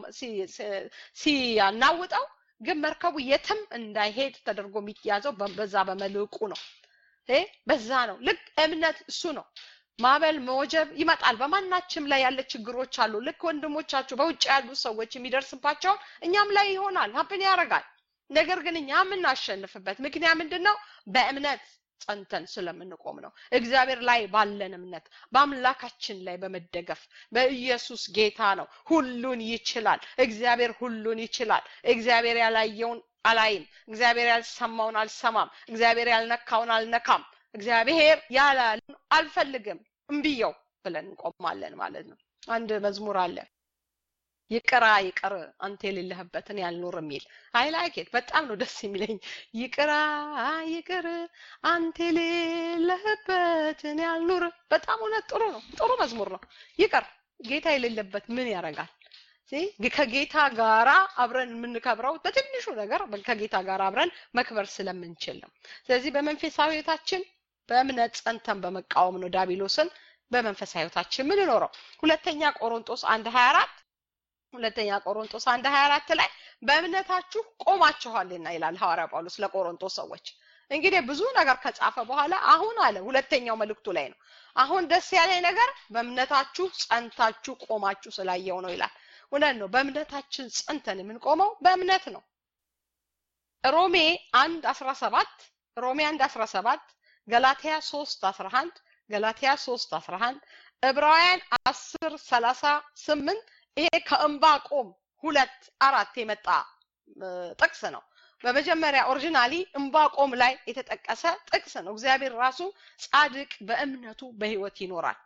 A: ሲያናውጠው ግን መርከቡ የትም እንዳይሄድ ተደርጎ የሚያዘው በዛ በመልህቁ ነው። በዛ ነው። ልክ እምነት እሱ ነው። ማዕበል መወጀብ ይመጣል። በማናችም ላይ ያለ ችግሮች አሉ። ልክ ወንድሞቻችሁ በውጭ ያሉ ሰዎች የሚደርስባቸውን እኛም ላይ ይሆናል፣ ሀፕን ያደርጋል። ነገር ግን እኛ የምናሸንፍበት ምክንያት ምንድን ነው? በእምነት ጸንተን ስለምንቆም ነው። እግዚአብሔር ላይ ባለን እምነት በአምላካችን ላይ በመደገፍ በኢየሱስ ጌታ ነው። ሁሉን ይችላል። እግዚአብሔር ሁሉን ይችላል። እግዚአብሔር ያላየውን አላይም። እግዚአብሔር ያልሰማውን አልሰማም። እግዚአብሔር ያልነካውን አልነካም። እግዚአብሔር ያላለን አልፈልግም እምብየው ብለን እንቆማለን ማለት ነው። አንድ መዝሙር አለ ይቅራ ይቅር አንተ የሌለህበትን ያልኖር የሚል አይ ላይክ በጣም ነው ደስ የሚለኝ። ይቅራ ይቅር አንተ የሌለህበትን ያልኖር በጣም እውነት ጥሩ ነው። ጥሩ መዝሙር ነው። ይቅር ጌታ የሌለበት ምን ያደርጋል? ከጌታ ጋራ አብረን የምንከብረው በትንሹ ነገር ከጌታ ጋር አብረን መክበር ስለምንችል ነው። ስለዚህ በመንፈሳዊ ህይወታችን በእምነት ጸንተን በመቃወም ነው ዳቢሎስን በመንፈሳዊ ህይወታችን የምንኖረው። ሁለተኛ ቆሮንጦስ አንድ ሀያ አራት ሁለተኛ ቆሮንጦስ አንድ ሀያ አራት ላይ በእምነታችሁ ቆማችኋልና ይላል ሐዋርያ ጳውሎስ ለቆሮንጦስ ሰዎች። እንግዲህ ብዙ ነገር ከጻፈ በኋላ አሁን አለ ሁለተኛው መልእክቱ ላይ ነው። አሁን ደስ ያለኝ ነገር በእምነታችሁ ጸንታችሁ ቆማችሁ ስላየው ነው ይላል። እውነት ነው። በእምነታችን ጸንተን የምንቆመው በእምነት ነው። ሮሜ አንድ አስራ ሰባት ሮሜ አንድ አስራ ሰባት ገላትያ ሶስት አስራ አንድ ገላትያ ሶስት አስራ አንድ ዕብራውያን አስር ሰላሳ ስምንት ይሄ ከእምባቆም ሁለት አራት የመጣ ጥቅስ ነው። በመጀመሪያ ኦሪጂናሊ እምባቆም ላይ የተጠቀሰ ጥቅስ ነው። እግዚአብሔር ራሱ ጻድቅ በእምነቱ በህይወት ይኖራል።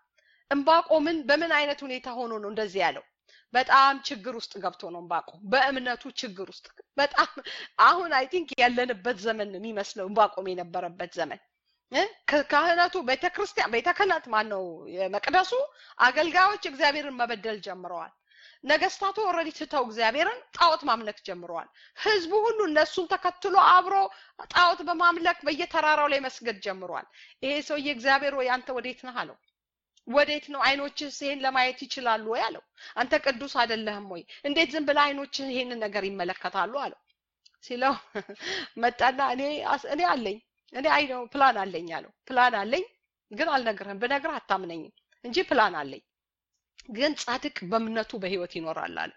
A: እምባቆምን በምን አይነት ሁኔታ ሆኖ ነው እንደዚህ ያለው? በጣም ችግር ውስጥ ገብቶ ነው እምባቆም በእምነቱ ችግር ውስጥ በጣም አሁን አይ ቲንክ ያለንበት ዘመን ነው የሚመስለው እምባቆም የነበረበት ዘመን ካህናቱ ቤተክርስቲያን ቤተ ክህነት ማን ነው መቅደሱ አገልጋዮች እግዚአብሔርን መበደል ጀምረዋል ነገስታቱ ኦልሬዲ ትተው እግዚአብሔርን ጣዖት ማምለክ ጀምረዋል ህዝቡ ሁሉ እነሱን ተከትሎ አብሮ ጣዖት በማምለክ በየተራራው ላይ መስገድ ጀምረዋል ይሄ ሰውዬ እግዚአብሔር ወይ አንተ ወዴት ነህ አለው ወዴት ነው አይኖችህ ይሄን ለማየት ይችላሉ ወይ አለው አንተ ቅዱስ አይደለህም ወይ እንዴት ዝም ብለህ አይኖችህ ይሄንን ነገር ይመለከታሉ አለው ሲለው መጣና እኔ እኔ አለኝ እኔ አይ ነው ፕላን አለኝ አለው ፕላን አለኝ ግን አልነግርህም ብነግርህ አታምነኝም እንጂ ፕላን አለኝ ግን ጻድቅ በእምነቱ በህይወት ይኖራል አለ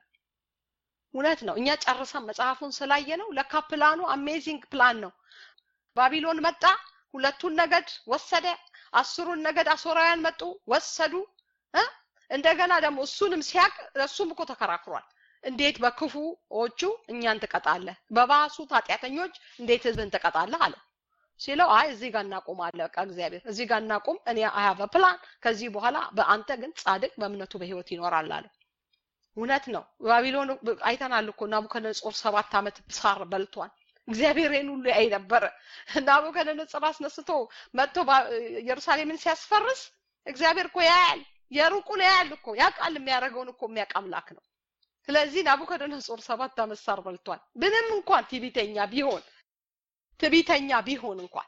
A: እውነት ነው እኛ ጨርሰን መጽሐፉን ስላየ ነው ለካ ፕላኑ አሜዚንግ ፕላን ነው ባቢሎን መጣ ሁለቱን ነገድ ወሰደ አስሩን ነገድ አሶራውያን መጡ ወሰዱ እንደገና ደግሞ እሱንም ሲያቅ እሱም እኮ ተከራክሯል እንዴት በክፉዎቹ እኛን ትቀጣለህ በባሱት ኃጢአተኞች እንዴት ህዝብን ትቀጣለህ አለው ሲለው አይ እዚህ ጋር እናቁም አለ በቃ እግዚአብሔር እዚህ ጋር እናቁም እኔ አያቨ ፕላን ከዚህ በኋላ በአንተ ግን ጻድቅ በእምነቱ በህይወት ይኖራል አለ እውነት ነው ባቢሎን አይተናል እኮ ናቡከደነጾር ሰባት ዓመት ሳር በልቷል እግዚአብሔር ይህን ሁሉ ያይ ነበረ ናቡከደነጾር አስነስቶ መጥቶ ኢየሩሳሌምን ሲያስፈርስ እግዚአብሔር እኮ ያያል የሩቁን ያያል እኮ ያውቃል የሚያደርገውን እኮ የሚያውቅ አምላክ ነው ስለዚህ ናቡከደነጾር ሰባት ዓመት ሳር በልቷል ምንም እንኳን ትዕቢተኛ ቢሆን ትዕቢተኛ ቢሆን እንኳን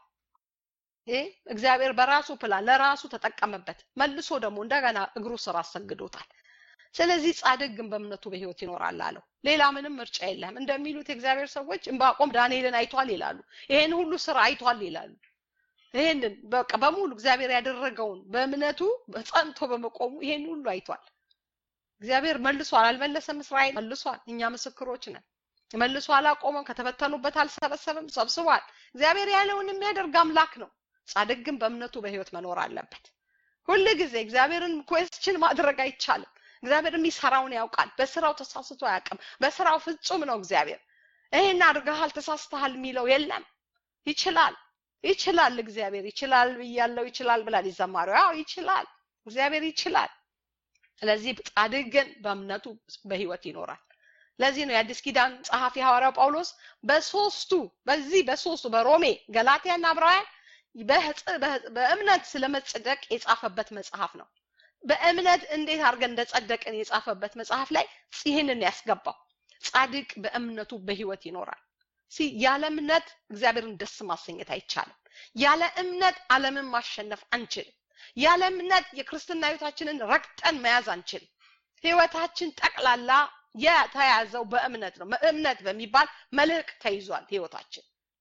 A: ይሄ እግዚአብሔር በራሱ ፕላን ለራሱ ተጠቀመበት መልሶ ደግሞ እንደገና እግሩ ስር አሰግዶታል ስለዚህ ጻድቅ ግን በእምነቱ በህይወት ይኖራል አለው ሌላ ምንም ምርጫ የለም እንደሚሉት የእግዚአብሔር ሰዎች እንባቆም ዳንኤልን አይቷል ይላሉ ይሄን ሁሉ ስራ አይቷል ይላሉ ይሄንን በቃ በሙሉ እግዚአብሔር ያደረገውን በእምነቱ ጸንቶ በመቆሙ ይሄን ሁሉ አይቷል እግዚአብሔር መልሷል አልመለሰም እስራኤል መልሷል እኛ ምስክሮች ነን መልሶ አላቆመም ከተበተኑበት አልሰበሰብም ሰብስቧል እግዚአብሔር ያለውን የሚያደርግ አምላክ ነው ጻድቅ ግን በእምነቱ በህይወት መኖር አለበት ሁል ጊዜ እግዚአብሔርን ኮስችን ማድረግ አይቻልም እግዚአብሔር የሚሰራውን ያውቃል በስራው ተሳስቶ አያውቅም በስራው ፍጹም ነው እግዚአብሔር ይሄን አድርገሃል ተሳስተሃል የሚለው የለም ይችላል ይችላል እግዚአብሔር ይችላል ብያለው ይችላል ብላል ይዘማሪው ያው ይችላል እግዚአብሔር ይችላል ስለዚህ ጻድቅ ግን በእምነቱ በህይወት ይኖራል ለዚህ ነው የአዲስ ኪዳን ጸሐፊ ሐዋርያው ጳውሎስ በሶስቱ በዚህ በሶስቱ በሮሜ ገላትያና ዕብራውያን በእምነት ስለመጽደቅ የጻፈበት መጽሐፍ ነው በእምነት እንዴት አድርገን እንደጸደቅን የጻፈበት መጽሐፍ ላይ ይህንን ያስገባው ጻድቅ በእምነቱ በህይወት ይኖራል ያለ እምነት እግዚአብሔርን ደስ ማሰኘት አይቻልም ያለ እምነት ዓለምን ማሸነፍ አንችልም ያለ እምነት የክርስትና ህይወታችንን ረግጠን መያዝ አንችልም ህይወታችን ጠቅላላ የተያዘው በእምነት ነው እምነት በሚባል መልህቅ ተይዟል ህይወታችን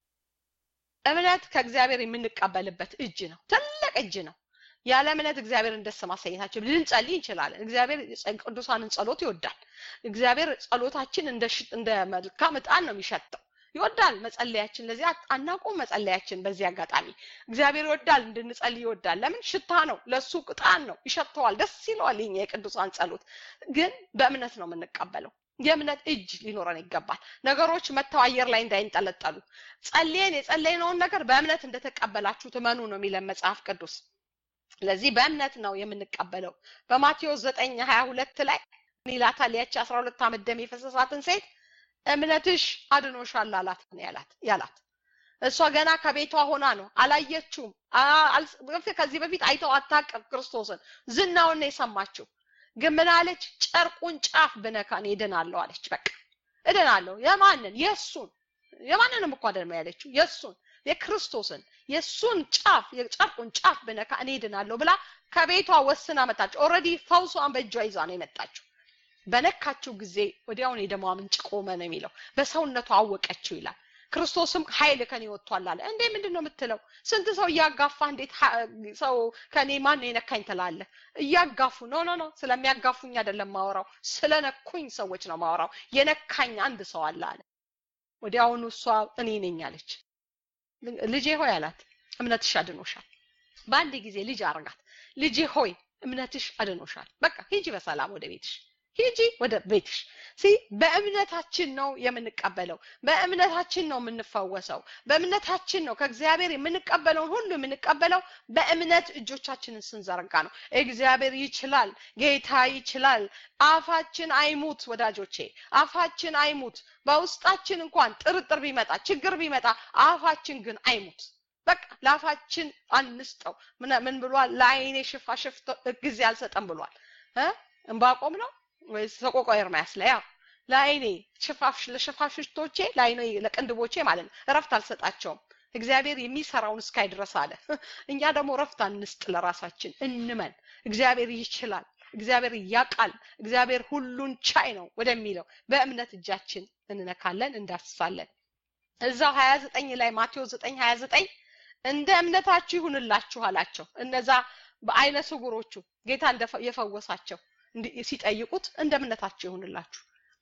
A: እምነት ከእግዚአብሔር የምንቀበልበት እጅ ነው ትልቅ እጅ ነው ያለ እምነት እግዚአብሔርን ደስ ማሰኘታችን ልንጸልይ እንችላለን እግዚአብሔር ቅዱሳንን ጸሎት ይወዳል እግዚአብሔር ጸሎታችን እንደ መልካም እጣን ነው የሚሸጠው ይወዳል መጸለያችን ለዚህ አናቁም መጸለያችን በዚህ አጋጣሚ እግዚአብሔር ይወዳል እንድንጸልይ ይወዳል ለምን ሽታ ነው ለሱ ቅጣን ነው ይሸተዋል ደስ ይለዋል ይኛ የቅዱሳን ጸሎት ግን በእምነት ነው የምንቀበለው የእምነት እጅ ሊኖረን ይገባል ነገሮች መተው አየር ላይ እንዳይንጠለጠሉ ጸልየን የጸለይነውን ነገር በእምነት እንደተቀበላችሁ ትመኑ ነው የሚለን መጽሐፍ ቅዱስ ስለዚህ በእምነት ነው የምንቀበለው በማቴዎስ ዘጠኝ ሀያ ሁለት ላይ ይላታል ያቺ አስራ ሁለት ዓመት ደም የፈሰሳትን ሴት እምነትሽ አድኖሻል አላት ያላት ያላት እሷ ገና ከቤቷ ሆና ነው አላየችውም ከዚህ በፊት አይተው አታቅም ክርስቶስን ዝናውን ነው የሰማችው ግን ምን አለች ጨርቁን ጫፍ ብነካን እድናለሁ አለች በቃ እድናለሁ የማንን የእሱን የማንንም እኮ አይደለም ያለችው የእሱን የክርስቶስን የእሱን ጫፍ የጨርቁን ጫፍ ብነካ እኔ እድናለሁ ብላ ከቤቷ ወስና መጣች ኦልሬዲ ፈውሷን በእጇ ይዛ ነው የመጣችው በነካችው ጊዜ ወዲያውን የደሟ ምንጭ ቆመ ነው የሚለው በሰውነቷ አወቀችው ይላል ክርስቶስም ኃይል ከኔ ወጥቷል አለ እንዴ ምንድን ነው የምትለው ስንት ሰው እያጋፋ እንዴት ሰው ከኔ ማን የነካኝ ትላለ እያጋፉ ኖ ኖ ኖ ስለሚያጋፉኝ አይደለም ማወራው ስለነኩኝ ሰዎች ነው ማወራው የነካኝ አንድ ሰው አለ አለ ወዲያውኑ እሷ እኔ ነኝ አለች ልጄ ሆይ አላት እምነትሽ አድኖሻል በአንድ ጊዜ ልጅ አርጋት ልጄ ሆይ እምነትሽ አድኖሻል በቃ ሂጂ በሰላም ወደ ቤትሽ ሂጂ ወደ ቤትሽ ሲ በእምነታችን ነው የምንቀበለው በእምነታችን ነው የምንፈወሰው በእምነታችን ነው ከእግዚአብሔር የምንቀበለውን ሁሉ የምንቀበለው በእምነት እጆቻችንን ስንዘረጋ ነው እግዚአብሔር ይችላል ጌታ ይችላል አፋችን አይሙት ወዳጆቼ አፋችን አይሙት በውስጣችን እንኳን ጥርጥር ቢመጣ ችግር ቢመጣ አፋችን ግን አይሙት በቃ ለአፋችን አንስጠው ምን ብሏል ለአይኔ ሽፋሽፍት ጊዜ አልሰጠም ብሏል እንባቆም ነው ወይስ ሰቆቃ ኤርምያስ ላይ ያው ለአይኔ ሽፋፍ ለሽፋሽቶቼ ለአይኔ ለቅንድቦቼ ማለት ነው እረፍት አልሰጣቸውም እግዚአብሔር የሚሰራውን እስካይ ድረስ አለ እኛ ደግሞ እረፍት አንስጥ ለራሳችን እንመን እግዚአብሔር ይችላል እግዚአብሔር ያቃል እግዚአብሔር ሁሉን ቻይ ነው ወደሚለው በእምነት እጃችን እንነካለን እንዳስሳለን እዛው 29 ላይ ማቴዎስ 9 29 እንደ እምነታችሁ ይሁንላችሁ አላቸው እነዛ በአይነ ስውሮቹ ጌታ የፈወሳቸው ሲጠይቁት እንደ እምነታችሁ ይሁንላችሁ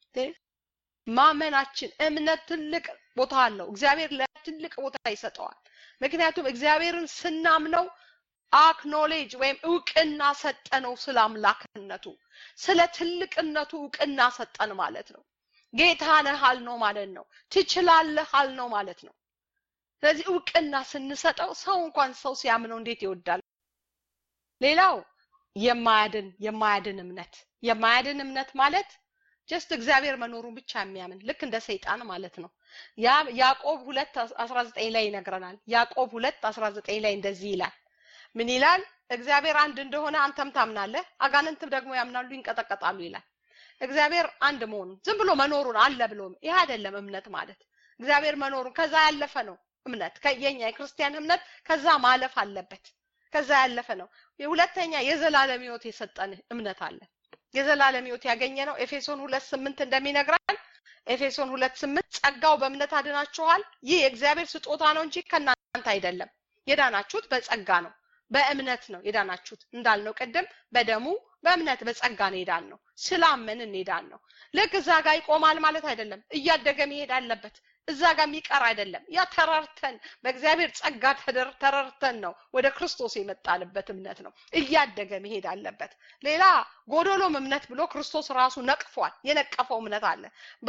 A: ማመናችን እምነት ትልቅ ቦታ አለው እግዚአብሔር ለትልቅ ቦታ ይሰጠዋል ምክንያቱም እግዚአብሔርን ስናምነው አክኖሌጅ ወይም እውቅና ሰጠነው ስለ አምላክነቱ ስለ ትልቅነቱ እውቅና ሰጠን ማለት ነው ጌታ ነህ አልነው ማለት ነው ትችላለህ አልነው ማለት ነው ስለዚህ እውቅና ስንሰጠው ሰው እንኳን ሰው ሲያምነው እንዴት ይወዳል ሌላው የማያድን የማያድን እምነት የማያድን እምነት ማለት ጀስት እግዚአብሔር መኖሩን ብቻ የሚያምን ልክ እንደ ሰይጣን ማለት ነው ያ ያዕቆብ ሁለት አስራ ዘጠኝ ላይ ይነግረናል ያዕቆብ ሁለት አስራ ዘጠኝ ላይ እንደዚህ ይላል ምን ይላል እግዚአብሔር አንድ እንደሆነ አንተም ታምናለህ አጋንንትም ደግሞ ያምናሉ ይንቀጠቀጣሉ ይላል እግዚአብሔር አንድ መሆኑን ዝም ብሎ መኖሩን አለ ብሎ ይህ አይደለም እምነት ማለት እግዚአብሔር መኖሩን ከዛ ያለፈ ነው እምነት የኛ የክርስቲያን እምነት ከዛ ማለፍ አለበት ከዛ ያለፈ ነው ሁለተኛ የዘላለም ህይወት የሰጠን እምነት አለ የዘላለም ህይወት ያገኘ ነው ኤፌሶን ሁለት ስምንት እንደሚነግራል ኤፌሶን ሁለት ስምንት ጸጋው በእምነት አድናችኋል ይህ የእግዚአብሔር ስጦታ ነው እንጂ ከእናንተ አይደለም የዳናችሁት በጸጋ ነው በእምነት ነው የዳናችሁት እንዳልነው ቅድም በደሙ በእምነት በጸጋ ነው የዳን ነው ስላመንን የዳን ነው ልክ እዛ ጋር ይቆማል ማለት አይደለም እያደገ መሄድ አለበት እዛ ጋር የሚቀር አይደለም ያ ተራርተን በእግዚአብሔር ጸጋ ተረርተን ነው ወደ ክርስቶስ የመጣንበት እምነት ነው እያደገ መሄድ አለበት ሌላ ጎዶሎም እምነት ብሎ ክርስቶስ ራሱ ነቅፏል የነቀፈው እምነት አለ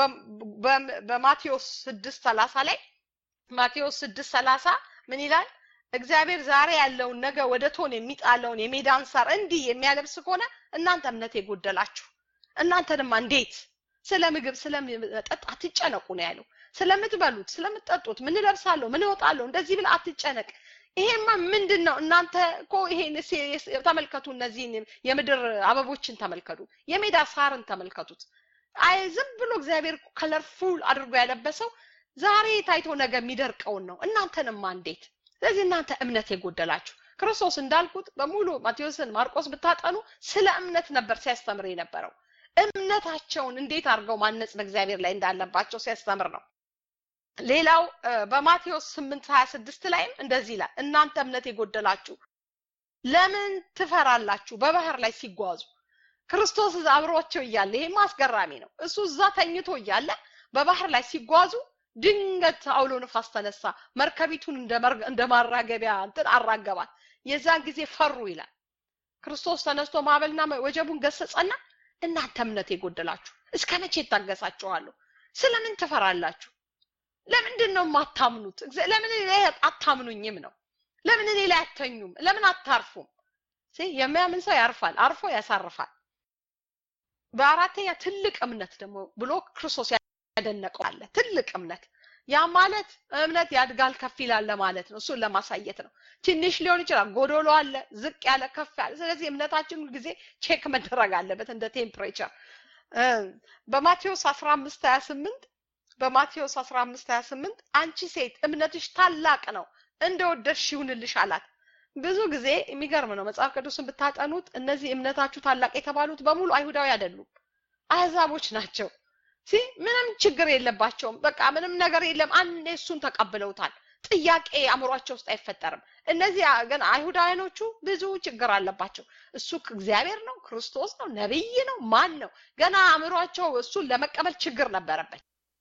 A: በማቴዎስ ስድስት ሰላሳ ላይ ማቴዎስ ስድስት ሰላሳ ምን ይላል እግዚአብሔር ዛሬ ያለውን ነገ ወደ ቶን የሚጣለውን የሜዳን ሳር እንዲህ የሚያለብስ ከሆነ እናንተ እምነት የጎደላችሁ እናንተንማ እንዴት ስለ ምግብ ስለመጠጥ አትጨነቁ ነው ያለው ስለምትበሉት ስለምትጠጡት ምን ለብሳለሁ ምን እወጣለሁ እንደዚህ ብለ አትጨነቅ ይሄማ ምንድን ነው እናንተ እኮ ይሄን ተመልከቱ እነዚህን የምድር አበቦችን ተመልከቱ የሜዳ ሳርን ተመልከቱት አይ ዝም ብሎ እግዚአብሔር ከለርፉል አድርጎ ያለበሰው ዛሬ ታይቶ ነገ የሚደርቀውን ነው እናንተንማ እንዴት ስለዚህ እናንተ እምነት የጎደላችሁ ክርስቶስ እንዳልኩት በሙሉ ማቴዎስን ማርቆስ ብታጠኑ ስለ እምነት ነበር ሲያስተምር የነበረው እምነታቸውን እንዴት አድርገው ማነጽ በእግዚአብሔር ላይ እንዳለባቸው ሲያስተምር ነው ሌላው በማቴዎስ 8 26 ላይም እንደዚህ ይላል እናንተ እምነት የጎደላችሁ ለምን ትፈራላችሁ በባህር ላይ ሲጓዙ ክርስቶስ አብሯቸው እያለ ይሄም አስገራሚ ነው እሱ እዛ ተኝቶ እያለ በባህር ላይ ሲጓዙ ድንገት አውሎ ንፋስ ተነሳ መርከቢቱን እንደ ማራገቢያ እንትን አራገባት የዛን ጊዜ ፈሩ ይላል ክርስቶስ ተነስቶ ማዕበልና ወጀቡን ገሰጸና እናንተ እምነት የጎደላችሁ እስከ መቼ ይታገሳችኋለሁ ስለምን ትፈራላችሁ ለምንድን ነው የማታምኑት ለምን ላይ አታምኑኝም ነው ለምን እኔ ላይ አተኙም ለምን አታርፉም የሚያምን ሰው ያርፋል አርፎ ያሳርፋል በአራተኛ ትልቅ እምነት ደግሞ ብሎ ክርስቶስ ያደነቀው አለ ትልቅ እምነት ያ ማለት እምነት ያድጋል ከፍ ይላል ማለት ነው እሱን ለማሳየት ነው ትንሽ ሊሆን ይችላል ጎዶሎ አለ ዝቅ ያለ ከፍ ያለ ስለዚህ እምነታችን ጊዜ ቼክ መደረግ አለበት እንደ ቴምፕሬቸር በማቴዎስ 15 28 በማቴዎስ 15 28 አንቺ ሴት እምነትሽ ታላቅ ነው እንደወደድሽ ይሁንልሽ አላት ብዙ ጊዜ የሚገርም ነው መጽሐፍ ቅዱስን ብታጠኑት እነዚህ እምነታችሁ ታላቅ የተባሉት በሙሉ አይሁዳዊ አይደሉም አህዛቦች ናቸው ሲ ምንም ችግር የለባቸውም በቃ ምንም ነገር የለም አንዴ እሱን ተቀብለውታል ጥያቄ አእምሯቸው ውስጥ አይፈጠርም እነዚህ ግን አይሁዳውያኖቹ ብዙ ችግር አለባቸው እሱ እግዚአብሔር ነው ክርስቶስ ነው ነብይ ነው ማን ነው ገና አእምሯቸው እሱን ለመቀበል ችግር ነበረበት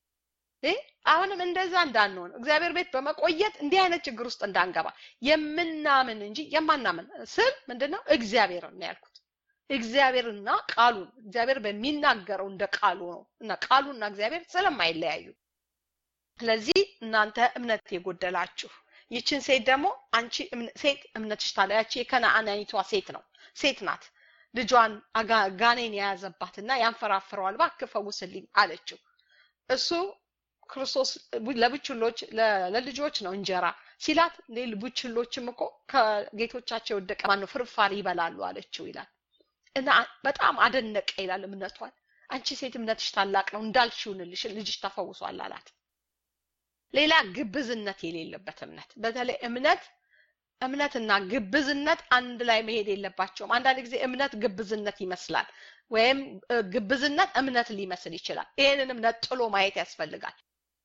A: አሁንም እንደዛ እንዳንሆን እግዚአብሔር ቤት በመቆየት እንዲህ አይነት ችግር ውስጥ እንዳንገባ የምናምን እንጂ የማናምን ስል ምንድነው እግዚአብሔር ነው ያልኩት እግዚአብሔርና ቃሉ እግዚአብሔር በሚናገረው እንደ ቃሉ ነው እና ቃሉና እግዚአብሔር ስለማይለያዩ ስለዚህ እናንተ እምነት የጎደላችሁ ይችን ሴት ደግሞ አንቺ ሴት እምነትሽ ታለ ያቺ የከነአናይቷ ሴት ነው ሴት ናት ልጇን ጋኔን የያዘባትና ያንፈራፍረዋል እባክህ ፈውስልኝ አለችው እሱ ክርስቶስ ለብችሎች ለልጆች ነው እንጀራ ሲላት ቡችሎችም እኮ ከጌቶቻቸው የወደቀ ማነው ፍርፋሪ ይበላሉ አለችው ይላል እና በጣም አደነቀ ይላል እምነቷን አንቺ ሴት እምነትሽ ታላቅ ነው እንዳልሽ ይሁንልሽ ልጅሽ ተፈውሷል አላት ሌላ ግብዝነት የሌለበት እምነት በተለይ እምነት እምነትና ግብዝነት አንድ ላይ መሄድ የለባቸውም አንዳንድ ጊዜ እምነት ግብዝነት ይመስላል ወይም ግብዝነት እምነት ሊመስል ይችላል ይህንንም ነጥሎ ማየት ያስፈልጋል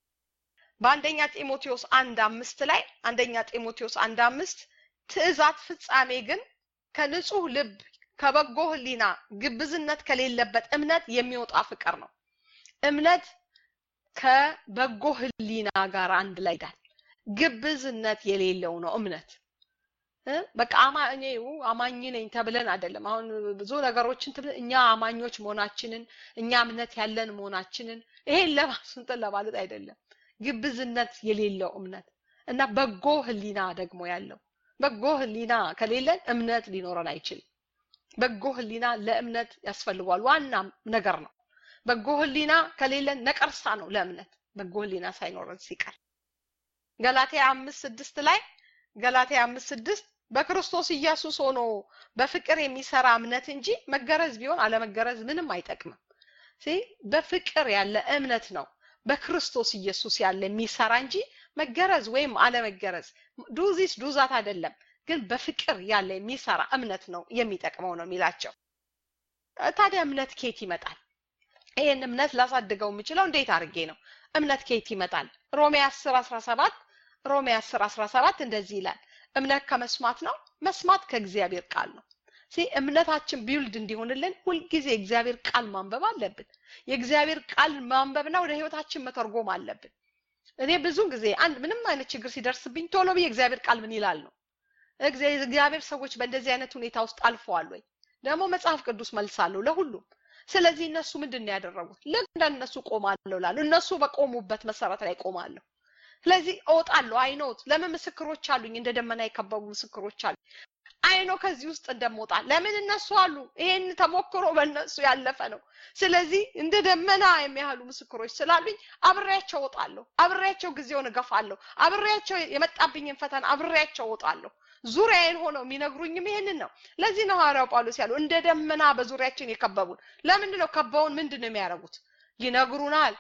A: በአንደኛ ጢሞቴዎስ አንድ አምስት ላይ አንደኛ ጢሞቴዎስ አንድ አምስት ትእዛት ፍጻሜ ግን ከንጹህ ልብ ከበጎ ህሊና ግብዝነት ከሌለበት እምነት የሚወጣ ፍቅር ነው እምነት ከበጎ ህሊና ጋር አንድ ላይ ዳል ግብዝነት የሌለው ነው እምነት በቃ አማኝ አማኝ ነኝ ተብለን አይደለም አሁን ብዙ ነገሮችን እኛ አማኞች መሆናችንን እኛ እምነት ያለን መሆናችንን ይሄን ለማስንጠን ለማለት አይደለም ግብዝነት የሌለው እምነት እና በጎ ህሊና ደግሞ ያለው በጎ ህሊና ከሌለን እምነት ሊኖረን አይችልም በጎ ህሊና ለእምነት ያስፈልጓል ዋና ነገር ነው በጎ ህሊና ከሌለን ነቀርሳ ነው ለእምነት በጎ ህሊና ሳይኖረን ሲቀር ገላትያ አምስት ስድስት ላይ ገላትያ አምስት ስድስት በክርስቶስ ኢየሱስ ሆኖ በፍቅር የሚሰራ እምነት እንጂ መገረዝ ቢሆን አለመገረዝ ምንም አይጠቅምም በፍቅር ያለ እምነት ነው በክርስቶስ ኢየሱስ ያለ የሚሰራ እንጂ መገረዝ ወይም አለመገረዝ ዱዚስ ዱዛት አይደለም ግን በፍቅር ያለ የሚሰራ እምነት ነው የሚጠቅመው ነው የሚላቸው ታዲያ እምነት ኬት ይመጣል ይህን እምነት ላሳድገው የምችለው እንዴት አድርጌ ነው እምነት ኬት ይመጣል ሮሜ 10 17 ሮሜ 10 17 እንደዚህ ይላል እምነት ከመስማት ነው መስማት ከእግዚአብሔር ቃል ነው ሲ እምነታችን ቢውልድ እንዲሆንልን ሁልጊዜ የእግዚአብሔር ቃል ማንበብ አለብን የእግዚአብሔር ቃል ማንበብና ወደ ህይወታችን መተርጎም አለብን እኔ ብዙ ጊዜ አንድ ምንም አይነት ችግር ሲደርስብኝ ቶሎ ብዬ እግዚአብሔር ቃል ምን ይላል ነው እግዚአብሔር ሰዎች በእንደዚህ አይነት ሁኔታ ውስጥ አልፈዋል ወይ ደግሞ መጽሐፍ ቅዱስ መልሳለሁ ለሁሉም ስለዚህ እነሱ ምንድን ነው ያደረጉት ልክ እንደነሱ ቆማለሁ ላሉ እነሱ በቆሙበት መሰረት ላይ ቆማለሁ ስለዚህ እወጣለሁ አይኖት ለምን ምስክሮች አሉኝ እንደ ደመና የከበቡ ምስክሮች አሉ አይኖ ከዚህ ውስጥ እንደምወጣ ለምን እነሱ አሉ ይሄን ተሞክሮ በእነሱ ያለፈ ነው ስለዚህ እንደ ደመና የሚያህሉ ምስክሮች ስላሉኝ አብሬያቸው እወጣለሁ አብሬያቸው ጊዜውን እገፋለሁ አብሬያቸው የመጣብኝን ፈተና አብሬያቸው እወጣለሁ ዙሪያዬን ሆነው የሚነግሩኝም ይሄንን ነው ለዚህ ነው ሐዋርያው ጳውሎስ ያለው እንደ ደመና በዙሪያችን የከበቡን ለምንድን ነው ከበውን ምንድን ነው የሚያደርጉት ይነግሩናል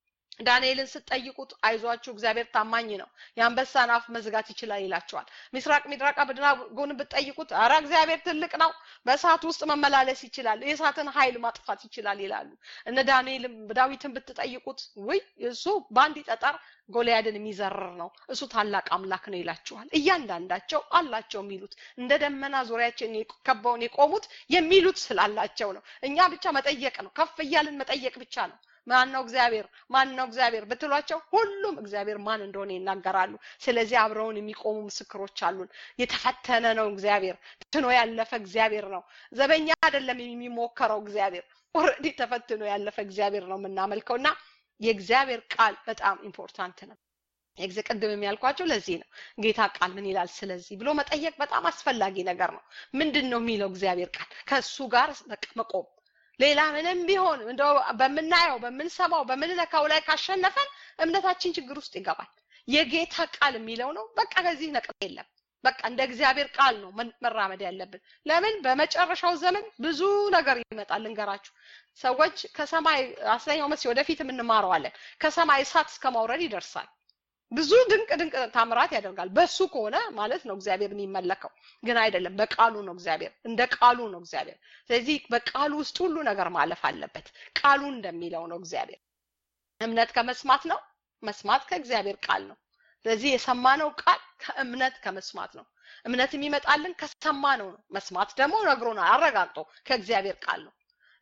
A: ዳንኤልን ስትጠይቁት አይዟችሁ እግዚአብሔር ታማኝ ነው የአንበሳን አፍ መዝጋት ይችላል ይላቸዋል ምስራቅ ሚድራቅ አብደናጎን ብትጠይቁት አረ እግዚአብሔር ትልቅ ነው በእሳት ውስጥ መመላለስ ይችላል የእሳትን ኃይል ማጥፋት ይችላል ይላሉ እነ ዳንኤልም ዳዊትን ብትጠይቁት ውይ እሱ በአንድ ጠጠር ጎልያድን የሚዘርር ነው እሱ ታላቅ አምላክ ነው ይላችኋል እያንዳንዳቸው አላቸው የሚሉት እንደ ደመና ዙሪያችን ከበውን የቆሙት የሚሉት ስላላቸው ነው እኛ ብቻ መጠየቅ ነው ከፍ እያልን መጠየቅ ብቻ ነው ማን ነው እግዚአብሔር ማን ነው እግዚአብሔር ብትሏቸው ሁሉም እግዚአብሔር ማን እንደሆነ ይናገራሉ ስለዚህ አብረውን የሚቆሙ ምስክሮች አሉን የተፈተነ ነው እግዚአብሔር ትኖ ያለፈ እግዚአብሔር ነው ዘበኛ አይደለም የሚሞከረው እግዚአብሔር ኦልሬዲ ተፈትኖ ያለፈ እግዚአብሔር ነው የምናመልከው እና የእግዚአብሔር ቃል በጣም ኢምፖርታንት ነው የጊዜ ቅድም የሚያልኳቸው ለዚህ ነው ጌታ ቃል ምን ይላል ስለዚህ ብሎ መጠየቅ በጣም አስፈላጊ ነገር ነው ምንድን ነው የሚለው እግዚአብሔር ቃል ከእሱ ጋር መቆም ሌላ ምንም ቢሆን እንደው በምናየው በምንሰማው በምንነካው ላይ ካሸነፈን እምነታችን ችግር ውስጥ ይገባል የጌታ ቃል የሚለው ነው በቃ ከዚህ ነቅጥ የለም በቃ እንደ እግዚአብሔር ቃል ነው መራመድ ያለብን ለምን በመጨረሻው ዘመን ብዙ ነገር ይመጣል ልንገራችሁ ሰዎች ከሰማይ አስለኛው መሲ ወደፊት የምንማረዋለን ከሰማይ እሳት እስከ ማውረድ ይደርሳል ብዙ ድንቅ ድንቅ ታምራት ያደርጋል በሱ ከሆነ ማለት ነው እግዚአብሔር የሚመለከው ግን አይደለም በቃሉ ነው እግዚአብሔር እንደ ቃሉ ነው እግዚአብሔር ስለዚህ በቃሉ ውስጥ ሁሉ ነገር ማለፍ አለበት ቃሉ እንደሚለው ነው እግዚአብሔር እምነት ከመስማት ነው መስማት ከእግዚአብሔር ቃል ነው ስለዚህ የሰማነው ቃል ከእምነት ከመስማት ነው እምነት የሚመጣልን ከሰማነው ነው መስማት ደግሞ ነግሮናል አረጋግጦ ከእግዚአብሔር ቃል ነው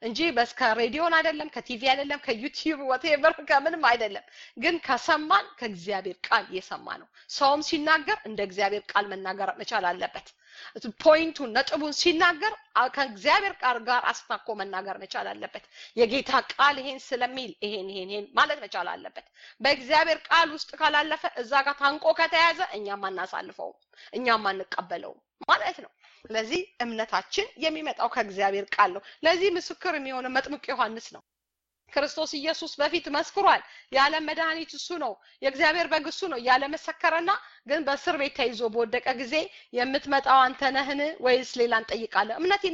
A: እንጂ በስ ከሬዲዮን አይደለም ከቲቪ አይደለም ከዩቲዩብ ወቴቨር ከምንም አይደለም ግን ከሰማን ከእግዚአብሔር ቃል የሰማ ነው ሰውም ሲናገር እንደ እግዚአብሔር ቃል መናገር መቻል አለበት ፖይንቱን ነጥቡን ሲናገር ከእግዚአብሔር ቃል ጋር አስታኮ መናገር መቻል አለበት የጌታ ቃል ይሄን ስለሚል ይሄን ይሄን ይሄን ማለት መቻል አለበት በእግዚአብሔር ቃል ውስጥ ካላለፈ እዛ ጋር ታንቆ ከተያዘ እኛም አናሳልፈውም እኛም አንቀበለውም ማለት ነው ስለዚህ እምነታችን የሚመጣው ከእግዚአብሔር ቃል ነው ለዚህ ምስክር የሚሆነ መጥምቅ ዮሐንስ ነው ክርስቶስ ኢየሱስ በፊት መስክሯል ያለ መድኃኒት እሱ ነው የእግዚአብሔር በግ እሱ ነው ያለ መሰከረና ግን በእስር ቤት ተይዞ በወደቀ ጊዜ የምትመጣው አንተ ነህን ወይስ ሌላ እንጠይቃለን እምነት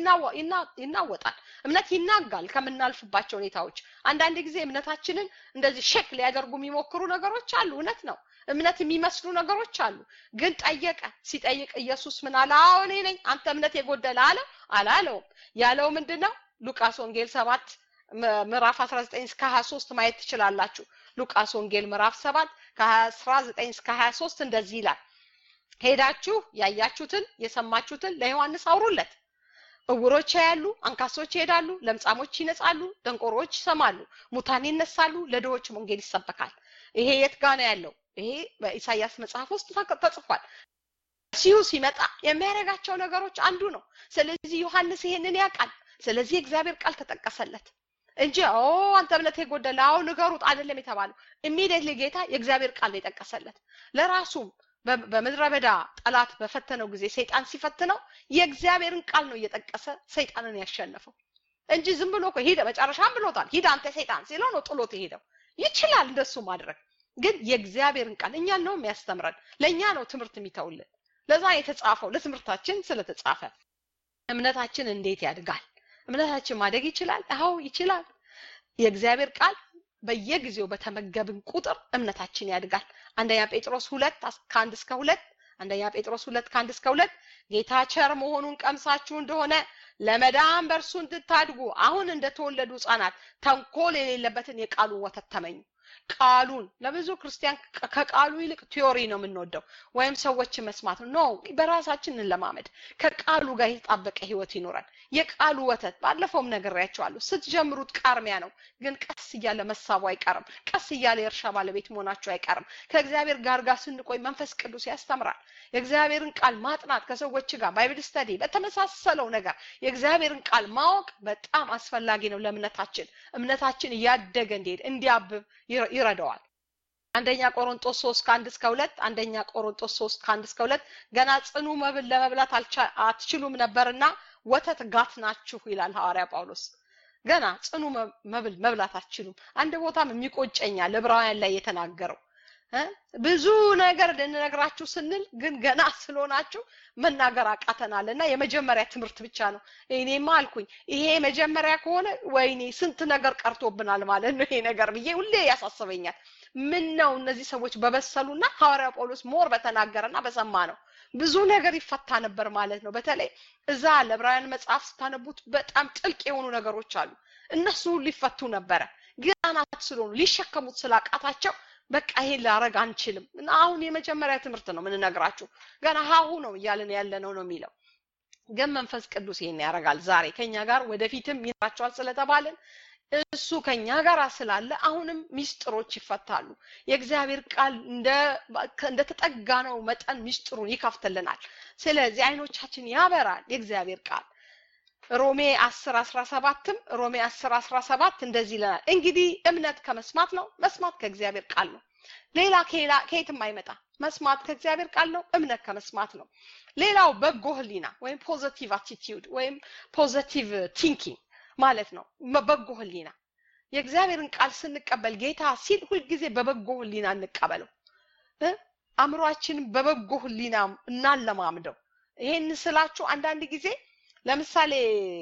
A: ይናወጣል እምነት ይናጋል ከምናልፍባቸው ሁኔታዎች አንዳንድ ጊዜ እምነታችንን እንደዚህ ሼክ ሊያደርጉ የሚሞክሩ ነገሮች አሉ እውነት ነው እምነት የሚመስሉ ነገሮች አሉ ግን ጠየቀ ሲጠይቅ ኢየሱስ ምን አለ አዎ እኔ ነኝ አንተ እምነት የጎደለ አለ አላለውም ያለው ምንድነው ሉቃስ ወንጌል ሰባት ምዕራፍ 19 እስከ 23 ማየት ትችላላችሁ ሉቃስ ወንጌል ምዕራፍ 7 ከ19 እስከ 23 እንደዚህ ይላል ሄዳችሁ ያያችሁትን የሰማችሁትን ለዮሐንስ አውሩለት እውሮች ያሉ አንካሶች ይሄዳሉ ለምጻሞች ይነጻሉ ደንቆሮች ይሰማሉ ሙታን ይነሳሉ ለድሆችም ወንጌል ይሰበካል ይሄ የት ጋ ነው ያለው ይሄ በኢሳያስ መጽሐፍ ውስጥ ተጽፏል ሲሁ ሲመጣ የሚያደርጋቸው ነገሮች አንዱ ነው ስለዚህ ዮሐንስ ይሄንን ያውቃል ስለዚህ የእግዚአብሔር ቃል ተጠቀሰለት እንጂ ኦ አንተ እምነት የጎደለ አዎ ንገሩት አይደለም የተባለው ኢሚዲየትሊ ጌታ የእግዚአብሔር ቃል ነው የጠቀሰለት ለራሱም በምድረ በዳ ጠላት በፈተነው ጊዜ ሰይጣን ሲፈትነው የእግዚአብሔርን ቃል ነው እየጠቀሰ ሰይጣንን ያሸነፈው እንጂ ዝም ብሎ ሂደ መጨረሻም ብሎታል ሂድ አንተ ሰይጣን ሲለው ነው ጥሎት የሄደው ይችላል እንደሱ ማድረግ ግን የእግዚአብሔርን ቃል እኛን ነው የሚያስተምረን ለእኛ ነው ትምህርት የሚተውልን ለዛ የተጻፈው ለትምህርታችን ስለተጻፈ እምነታችን እንዴት ያድጋል እምነታችን ማደግ ይችላል አዎ ይችላል የእግዚአብሔር ቃል በየጊዜው በተመገብን ቁጥር እምነታችን ያድጋል አንደኛ ጴጥሮስ ሁለት ከአንድ እስከ ሁለት አንደኛ ጴጥሮስ ሁለት ከአንድ እስከ ሁለት ጌታ ቸር መሆኑን ቀምሳችሁ እንደሆነ ለመዳን በእርሱ እንድታድጉ አሁን እንደተወለዱ ህጻናት ተንኮል የሌለበትን የቃሉን ወተት ተመኙ ቃሉን ለብዙ ክርስቲያን ከቃሉ ይልቅ ቲዮሪ ነው የምንወደው ወይም ሰዎችን መስማት ነው ኖ በራሳችን እንለማመድ ከቃሉ ጋር የተጣበቀ ህይወት ይኖራል የቃሉ ወተት ባለፈውም ነግሬያቸዋለሁ ስትጀምሩት ቃርሚያ ነው ግን ቀስ እያለ መሳቡ አይቀርም ቀስ እያለ የእርሻ ባለቤት መሆናቸው አይቀርም ከእግዚአብሔር ጋር ጋር ስንቆይ መንፈስ ቅዱስ ያስተምራል የእግዚአብሔርን ቃል ማጥናት ከሰዎች ጋር ባይብል ስተዲ በተመሳሰለው ነገር የእግዚአብሔርን ቃል ማወቅ በጣም አስፈላጊ ነው ለእምነታችን እምነታችን እያደገ እንዲሄድ እንዲያብብ ይረዳዋል አንደኛ ቆሮንጦስ ሶስት ከአንድ እስከ ሁለት አንደኛ ቆሮንጦስ ሶስት ከአንድ እስከ ሁለት ገና ጽኑ መብል ለመብላት አትችሉም ነበርና ወተት ጋት ናችሁ ይላል ሐዋርያ ጳውሎስ ገና ጽኑ መብል መብላት አትችሉም አንድ ቦታም የሚቆጨኛል ዕብራውያን ላይ የተናገረው ብዙ ነገር ልንነግራችሁ ስንል ግን ገና ስለሆናችሁ መናገር አቃተናል እና የመጀመሪያ ትምህርት ብቻ ነው እኔማ አልኩኝ ይሄ መጀመሪያ ከሆነ ወይኔ ስንት ነገር ቀርቶብናል ማለት ነው ይሄ ነገር ብዬ ሁሌ ያሳስበኛል ምን ነው እነዚህ ሰዎች በበሰሉና ሐዋርያ ጳውሎስ ሞር በተናገረና በሰማ ነው ብዙ ነገር ይፈታ ነበር ማለት ነው በተለይ እዛ ለዕብራውያን መጽሐፍ ስታነቡት በጣም ጥልቅ የሆኑ ነገሮች አሉ እነሱ ሁሉ ሊፈቱ ነበረ ገናናት ስለሆኑ ሊሸከሙት ስላቃታቸው በቃ ይሄን ላረግ አንችልም እና አሁን የመጀመሪያ ትምህርት ነው ምንነግራችሁ ገና ሀሁ ነው እያልን ያለነው ነው የሚለው ግን መንፈስ ቅዱስ ይሄን ያደርጋል ዛሬ ከኛ ጋር ወደፊትም ይኖራቸዋል ስለተባልን እሱ ከኛ ጋር ስላለ አሁንም ሚስጥሮች ይፈታሉ የእግዚአብሔር ቃል እንደ ተጠጋ ነው መጠን ሚስጥሩን ይከፍትልናል ስለዚህ አይኖቻችን ያበራል የእግዚአብሔር ቃል ሮሜ 10 17ም ሮሜ 10 17 እንደዚህ ይለናል እንግዲህ እምነት ከመስማት ነው መስማት ከእግዚአብሔር ቃል ነው ሌላ ከየትም አይመጣ መስማት ከእግዚአብሔር ቃል ነው እምነት ከመስማት ነው ሌላው በጎ ህሊና ወይም ፖዘቲቭ አቲቲዩድ ወይም ፖዘቲቭ ቲንኪንግ ማለት ነው በጎ ህሊና የእግዚአብሔርን ቃል ስንቀበል ጌታ ሲል ሁልጊዜ በበጎ ህሊና እንቀበለው አእምሯችንን በበጎ ህሊና እናለማምደው ይሄን ስላችሁ አንዳንድ ጊዜ ለምሳሌ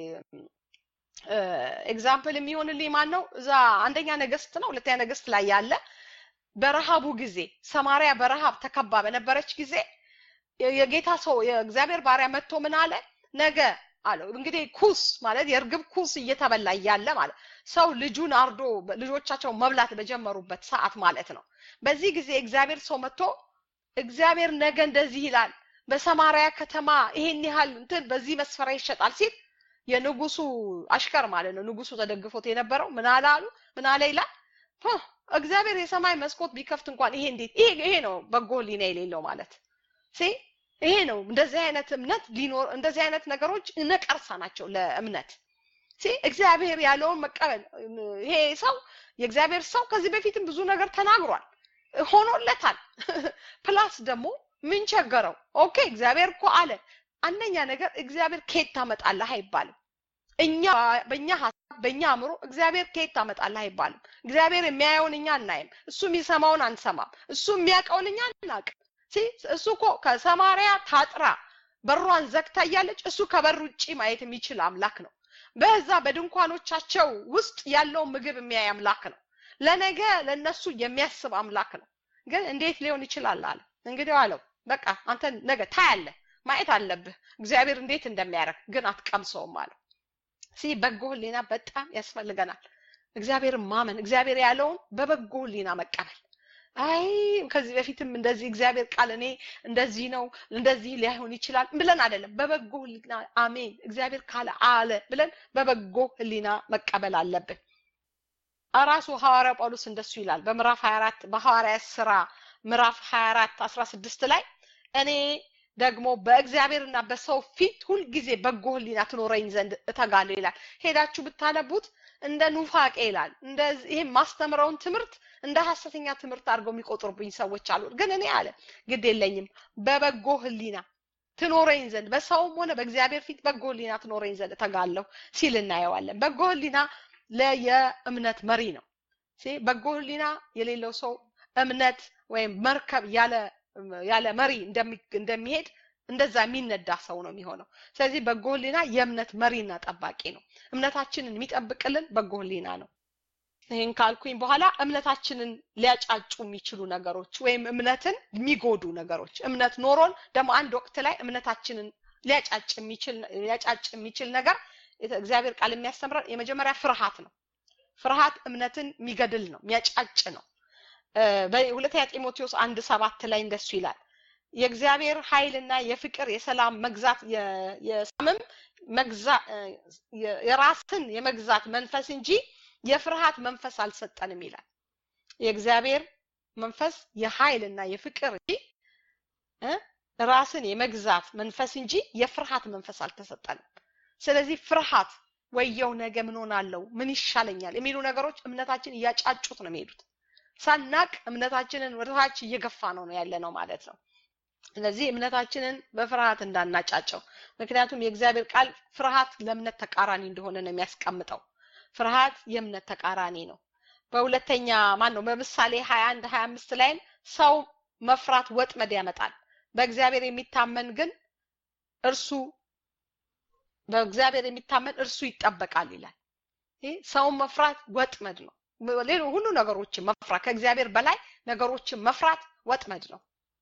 A: ኤግዛምፕል የሚሆንልኝ ማን ነው እዛ አንደኛ ነገስት ነው ሁለተኛ ነገስት ላይ ያለ በረሃቡ ጊዜ ሰማሪያ በረሃብ ተከባ በነበረች ጊዜ የጌታ ሰው የእግዚአብሔር ባሪያ መጥቶ ምን አለ ነገ አለው እንግዲህ ኩስ ማለት የእርግብ ኩስ እየተበላ እያለ ማለት ሰው ልጁን አርዶ ልጆቻቸው መብላት በጀመሩበት ሰዓት ማለት ነው በዚህ ጊዜ እግዚአብሔር ሰው መጥቶ እግዚአብሔር ነገ እንደዚህ ይላል በሰማሪያ ከተማ ይሄን ያህል እንትን በዚህ መስፈሪያ ይሸጣል ሲል የንጉሱ አሽከር ማለት ነው ንጉሱ ተደግፎት የነበረው ምን አለ አሉ ምን አለ ይላል እግዚአብሔር የሰማይ መስኮት ቢከፍት እንኳን ይሄ እንዴት ይሄ ይሄ ነው በጎ ህሊና የሌለው ማለት ሲ ይሄ ነው እንደዚህ አይነት እምነት ሊኖር እንደዚህ አይነት ነገሮች ነቀርሳ ናቸው ለእምነት ሲ እግዚአብሔር ያለውን መቀበል ይሄ ሰው የእግዚአብሔር ሰው ከዚህ በፊትም ብዙ ነገር ተናግሯል ሆኖለታል ፕላስ ደግሞ ምን ቸገረው ኦኬ እግዚአብሔር እኮ አለ አንደኛ ነገር እግዚአብሔር ከየት ታመጣለህ አይባልም እኛ በእኛ ሀሳብ በእኛ አእምሮ እግዚአብሔር ከየት ታመጣለህ አይባልም እግዚአብሔር የሚያየውን እኛ አናይም እሱ የሚሰማውን አንሰማም እሱ የሚያውቀውን እኛ አናውቅም እሱ እኮ ከሰማሪያ ታጥራ በሯን ዘግታ እያለች እሱ ከበር ውጭ ማየት የሚችል አምላክ ነው በዛ በድንኳኖቻቸው ውስጥ ያለውን ምግብ የሚያይ አምላክ ነው ለነገ ለነሱ የሚያስብ አምላክ ነው ግን እንዴት ሊሆን ይችላል አለ እንግዲህ አለው በቃ አንተ ነገ ታያለህ ማየት አለብህ እግዚአብሔር እንዴት እንደሚያደርግ ግን አትቀምሰውም አለው ሲ በጎ ህሊና በጣም ያስፈልገናል እግዚአብሔርን ማመን እግዚአብሔር ያለውን በበጎ ህሊና መቀበል አይ ከዚህ በፊትም እንደዚህ እግዚአብሔር ቃል እኔ እንደዚህ ነው እንደዚህ ሊሆን ይችላል ብለን አይደለም በበጎ ህሊና አሜን እግዚአብሔር ካለ አለ ብለን በበጎ ህሊና መቀበል አለብን ራሱ ሐዋርያ ጳውሎስ እንደሱ ይላል በምዕራፍ 24 በሐዋርያ ስራ ምዕራፍ 24 16 ላይ እኔ ደግሞ በእግዚአብሔርና በሰው ፊት ሁልጊዜ በጎ ህሊና ትኖረኝ ዘንድ እተጋለሁ ይላል ሄዳችሁ ብታነቡት እንደ ኑፋቄ ይላል እንደ ይሄን ማስተምረውን ትምህርት እንደ ሐሰተኛ ትምህርት አድርገው የሚቆጥሩብኝ ሰዎች አሉ ግን እኔ አለ ግድ የለኝም በበጎ ህሊና ትኖረኝ ዘንድ በሰውም ሆነ በእግዚአብሔር ፊት በጎ ህሊና ትኖረኝ ዘንድ እተጋለሁ ሲል እናየዋለን በጎ ህሊና ለየእምነት መሪ ነው በጎ ህሊና የሌለው ሰው እምነት ወይም መርከብ ያለ ያለ መሪ እንደሚሄድ እንደዛ የሚነዳ ሰው ነው የሚሆነው ስለዚህ በጎ ህሊና የእምነት መሪና ጠባቂ ነው እምነታችንን የሚጠብቅልን በጎ ህሊና ነው ይህን ካልኩኝ በኋላ እምነታችንን ሊያጫጩ የሚችሉ ነገሮች ወይም እምነትን የሚጎዱ ነገሮች እምነት ኖሮን ደግሞ አንድ ወቅት ላይ እምነታችንን ሊያጫጭ የሚችል ሊያጫጭ የሚችል ነገር እግዚአብሔር ቃል የሚያስተምረን የመጀመሪያ ፍርሃት ነው ፍርሃት እምነትን የሚገድል ነው የሚያጫጭ ነው በሁለተኛ ጢሞቴዎስ አንድ ሰባት ላይ እንደሱ ይላል የእግዚአብሔር ኃይልና የፍቅር የሰላም መግዛት የሰላምም መግዛ የራስን የመግዛት መንፈስ እንጂ የፍርሃት መንፈስ አልሰጠንም ይላል የእግዚአብሔር መንፈስ የኃይልና የፍቅር እንጂ ራስን የመግዛት መንፈስ እንጂ የፍርሃት መንፈስ አልተሰጠንም ስለዚህ ፍርሃት ወየው ነገ ምን ሆናለው ምን ይሻለኛል የሚሉ ነገሮች እምነታችን እያጫጩት ነው የሚሄዱት ሳናቅ እምነታችንን ወደታች እየገፋ ነው ነው ያለ ነው ማለት ነው ስለዚህ እምነታችንን በፍርሃት እንዳናጫጨው ምክንያቱም የእግዚአብሔር ቃል ፍርሃት ለእምነት ተቃራኒ እንደሆነ ነው የሚያስቀምጠው ፍርሃት የእምነት ተቃራኒ ነው በሁለተኛ ማን ነው በምሳሌ 21 25 ላይም ሰው መፍራት ወጥመድ ያመጣል በእግዚአብሔር የሚታመን ግን እርሱ በእግዚአብሔር የሚታመን እርሱ ይጠበቃል ይላል ሰውን መፍራት ወጥመድ ነው ሌሎ ሁሉ ነገሮችን መፍራት ከእግዚአብሔር በላይ ነገሮችን መፍራት ወጥመድ ነው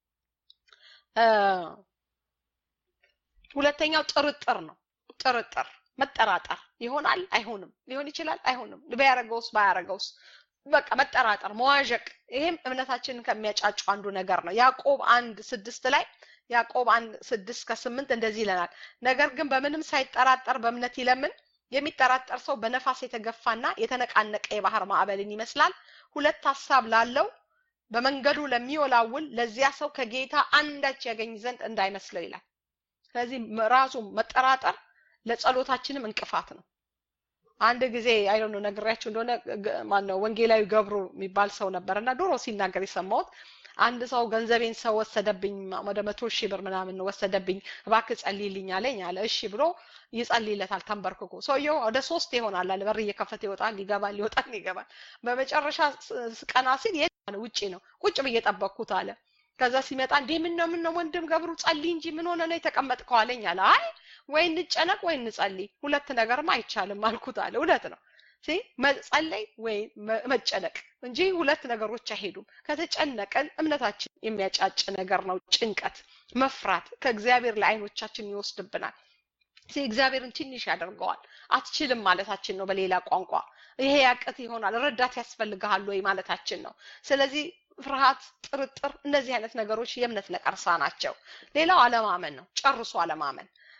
A: ሁለተኛው ጥርጥር ነው ጥርጥር መጠራጠር ይሆናል አይሆንም ሊሆን ይችላል አይሆንም ቢያረገውስ ባያረገውስ በቃ መጠራጠር መዋዠቅ ይሄም እምነታችንን ከሚያጫጩ አንዱ ነገር ነው ያዕቆብ አንድ ስድስት ላይ ያዕቆብ አንድ ስድስት ከስምንት እንደዚህ ይለናል ነገር ግን በምንም ሳይጠራጠር በእምነት ይለምን የሚጠራጠር ሰው በነፋስ የተገፋና የተነቃነቀ የባህር ማዕበልን ይመስላል ሁለት ሀሳብ ላለው በመንገዱ ለሚወላውል ለዚያ ሰው ከጌታ አንዳች ያገኝ ዘንድ እንዳይመስለው ይላል ስለዚህ ራሱ መጠራጠር ለጸሎታችንም እንቅፋት ነው አንድ ጊዜ አይ ነው ነግሬያችሁ እንደሆነ ማነው ወንጌላዊ ገብሩ የሚባል ሰው ነበር እና ድሮ ሲናገር የሰማሁት አንድ ሰው ገንዘቤን ሰው ወሰደብኝ ወደ መቶ ሺህ ብር ምናምን ወሰደብኝ እባክህ ጸልይልኝ አለኝ አለ እሺ ብሎ ይጸልይለታል ተንበርክኮ ሰውየው ወደ ሶስት ይሆናል አለ በር እየከፈተ ይወጣል ይገባል ይወጣል ይገባል በመጨረሻ ቀና ሲል ውጪ ነው ቁጭ ብዬ ጠበቅኩት አለ ከዛ ሲመጣ እንዴ ምን ነው ምን ነው ወንድም ገብሩ ጸልይ እንጂ ምን ሆነ ነው የተቀመጥከው አለኝ አለ አይ ወይ እንጨነቅ ወይ እንጸልይ ሁለት ነገርም አይቻልም አልኩት አለ እውነት ነው መጸለይ ወይ መጨነቅ እንጂ ሁለት ነገሮች አይሄዱም ከተጨነቀን እምነታችን የሚያጫጭ ነገር ነው ጭንቀት መፍራት ከእግዚአብሔር ለአይኖቻችን ይወስድብናል እግዚአብሔርን ትንሽ ያደርገዋል አትችልም ማለታችን ነው በሌላ ቋንቋ ይሄ ያቅት ይሆናል ረዳት ያስፈልግሃል ወይ ማለታችን ነው ስለዚህ ፍርሃት ጥርጥር እነዚህ አይነት ነገሮች የእምነት ነቀርሳ ናቸው ሌላው አለማመን ነው ጨርሶ አለማመን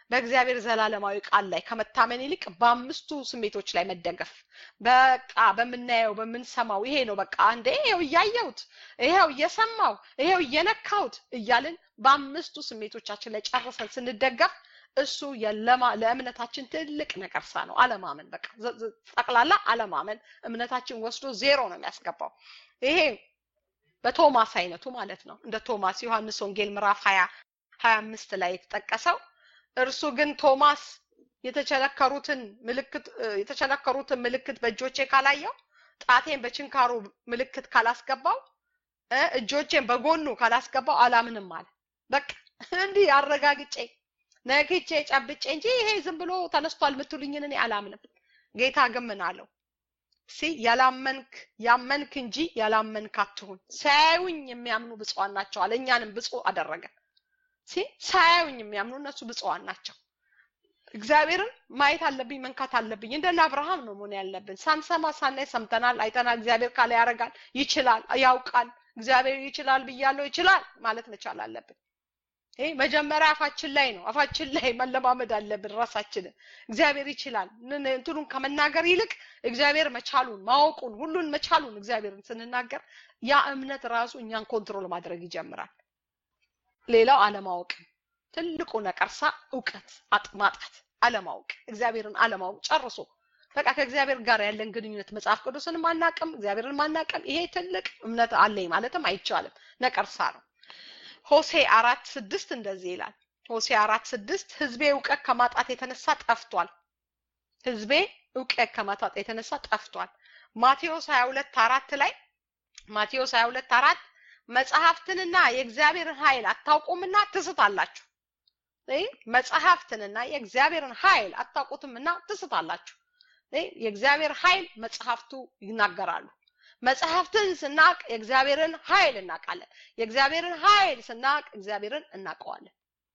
A: በእግዚአብሔር ዘላለማዊ ቃል ላይ ከመታመን ይልቅ በአምስቱ ስሜቶች ላይ መደገፍ በቃ በምናየው በምንሰማው ይሄ ነው በቃ አንዴ ይሄው እያየሁት ይሄው እየሰማው ይሄው እየነካሁት እያልን በአምስቱ ስሜቶቻችን ላይ ጨርሰን ስንደገፍ እሱ ለእምነታችን ትልቅ ነቀርሳ ነው። አለማመን በቃ ጠቅላላ አለማመን እምነታችን ወስዶ ዜሮ ነው የሚያስገባው። ይሄ በቶማስ አይነቱ ማለት ነው። እንደ ቶማስ ዮሐንስ ወንጌል ምዕራፍ ሀያ ሀያ አምስት ላይ የተጠቀሰው እርሱ ግን ቶማስ የተቸነከሩትን ምልክት የተቸነከሩትን ምልክት በእጆቼ ካላየው ጣቴን በችንካሩ ምልክት ካላስገባው እጆቼን በጎኑ ካላስገባው አላምንም አለ። በቃ እንዲህ አረጋግጬ ነግቼ ጨብጬ እንጂ ይሄ ዝም ብሎ ተነስቷል የምትሉኝን እኔ አላምንም። ጌታ ግን ምን አለው? ሲ ያላመንክ ያመንክ እንጂ ያላመንክ አትሁን። ሳያዩኝ የሚያምኑ ብፁዓን ናቸው አለ። እኛንም ብፁዕ አደረገ። ሲ ሳያዩኝ የሚያምኑ እነሱ ብፁዓን ናቸው። እግዚአብሔርን ማየት አለብኝ፣ መንካት አለብኝ። እንደነ አብርሃም ነው መሆን ያለብን። ሳንሰማ ሳናይ ሰምተናል፣ አይተናል። እግዚአብሔር ካለ ያደርጋል፣ ይችላል፣ ያውቃል። እግዚአብሔር ይችላል ብያለሁ፣ ይችላል ማለት መቻል አለብን። ይሄ መጀመሪያ አፋችን ላይ ነው። አፋችን ላይ መለማመድ አለብን ራሳችንን። እግዚአብሔር ይችላል እንትኑን ከመናገር ይልቅ እግዚአብሔር መቻሉን ማወቁን ሁሉን መቻሉን እግዚአብሔርን ስንናገር ያ እምነት ራሱ እኛን ኮንትሮል ማድረግ ይጀምራል። ሌላው አለማወቅ ትልቁ ነቀርሳ እውቀት ማጣት፣ አለማወቅ፣ እግዚአብሔርን አለማወቅ ጨርሶ በቃ ከእግዚአብሔር ጋር ያለን ግንኙነት መጽሐፍ ቅዱስን ማናቅም እግዚአብሔርን ማናቅም ይሄ ትልቅ እምነት አለኝ ማለትም አይቻልም። ነቀርሳ ነው። ሆሴ አራት ስድስት እንደዚህ ይላል። ሆሴ አራት ስድስት ህዝቤ እውቀት ከማጣት የተነሳ ጠፍቷል። ህዝቤ እውቀት ከማጣት የተነሳ ጠፍቷል። ማቴዎስ ሀያ ሁለት አራት ላይ ማቴዎስ ሀያ ሁለት አራት መጽሐፍትንና የእግዚአብሔርን ኃይል አታውቁምና ትስታላችሁ። መጽሐፍትንና የእግዚአብሔርን ኃይል አታውቁትምና ትስታላችሁ። የእግዚአብሔር ኃይል መጽሐፍቱ ይናገራሉ። መጽሐፍትን ስናቅ የእግዚአብሔርን ኃይል እናውቃለን። የእግዚአብሔርን ኃይል ስናቅ እግዚአብሔርን እናውቀዋለን።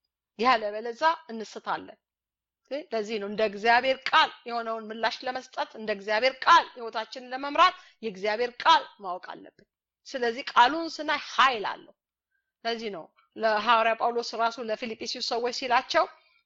A: ያለበለዛ እንስታለን። ለዚህ ነው እንደ እግዚአብሔር ቃል የሆነውን ምላሽ ለመስጠት እንደ እግዚአብሔር ቃል ህይወታችንን ለመምራት የእግዚአብሔር ቃል ማወቅ አለብን። ስለዚህ ቃሉን ስናይ ኃይል አለው። ለዚህ ነው ለሐዋርያ ጳውሎስ ራሱ ለፊልጵስዩስ ሰዎች ሲላቸው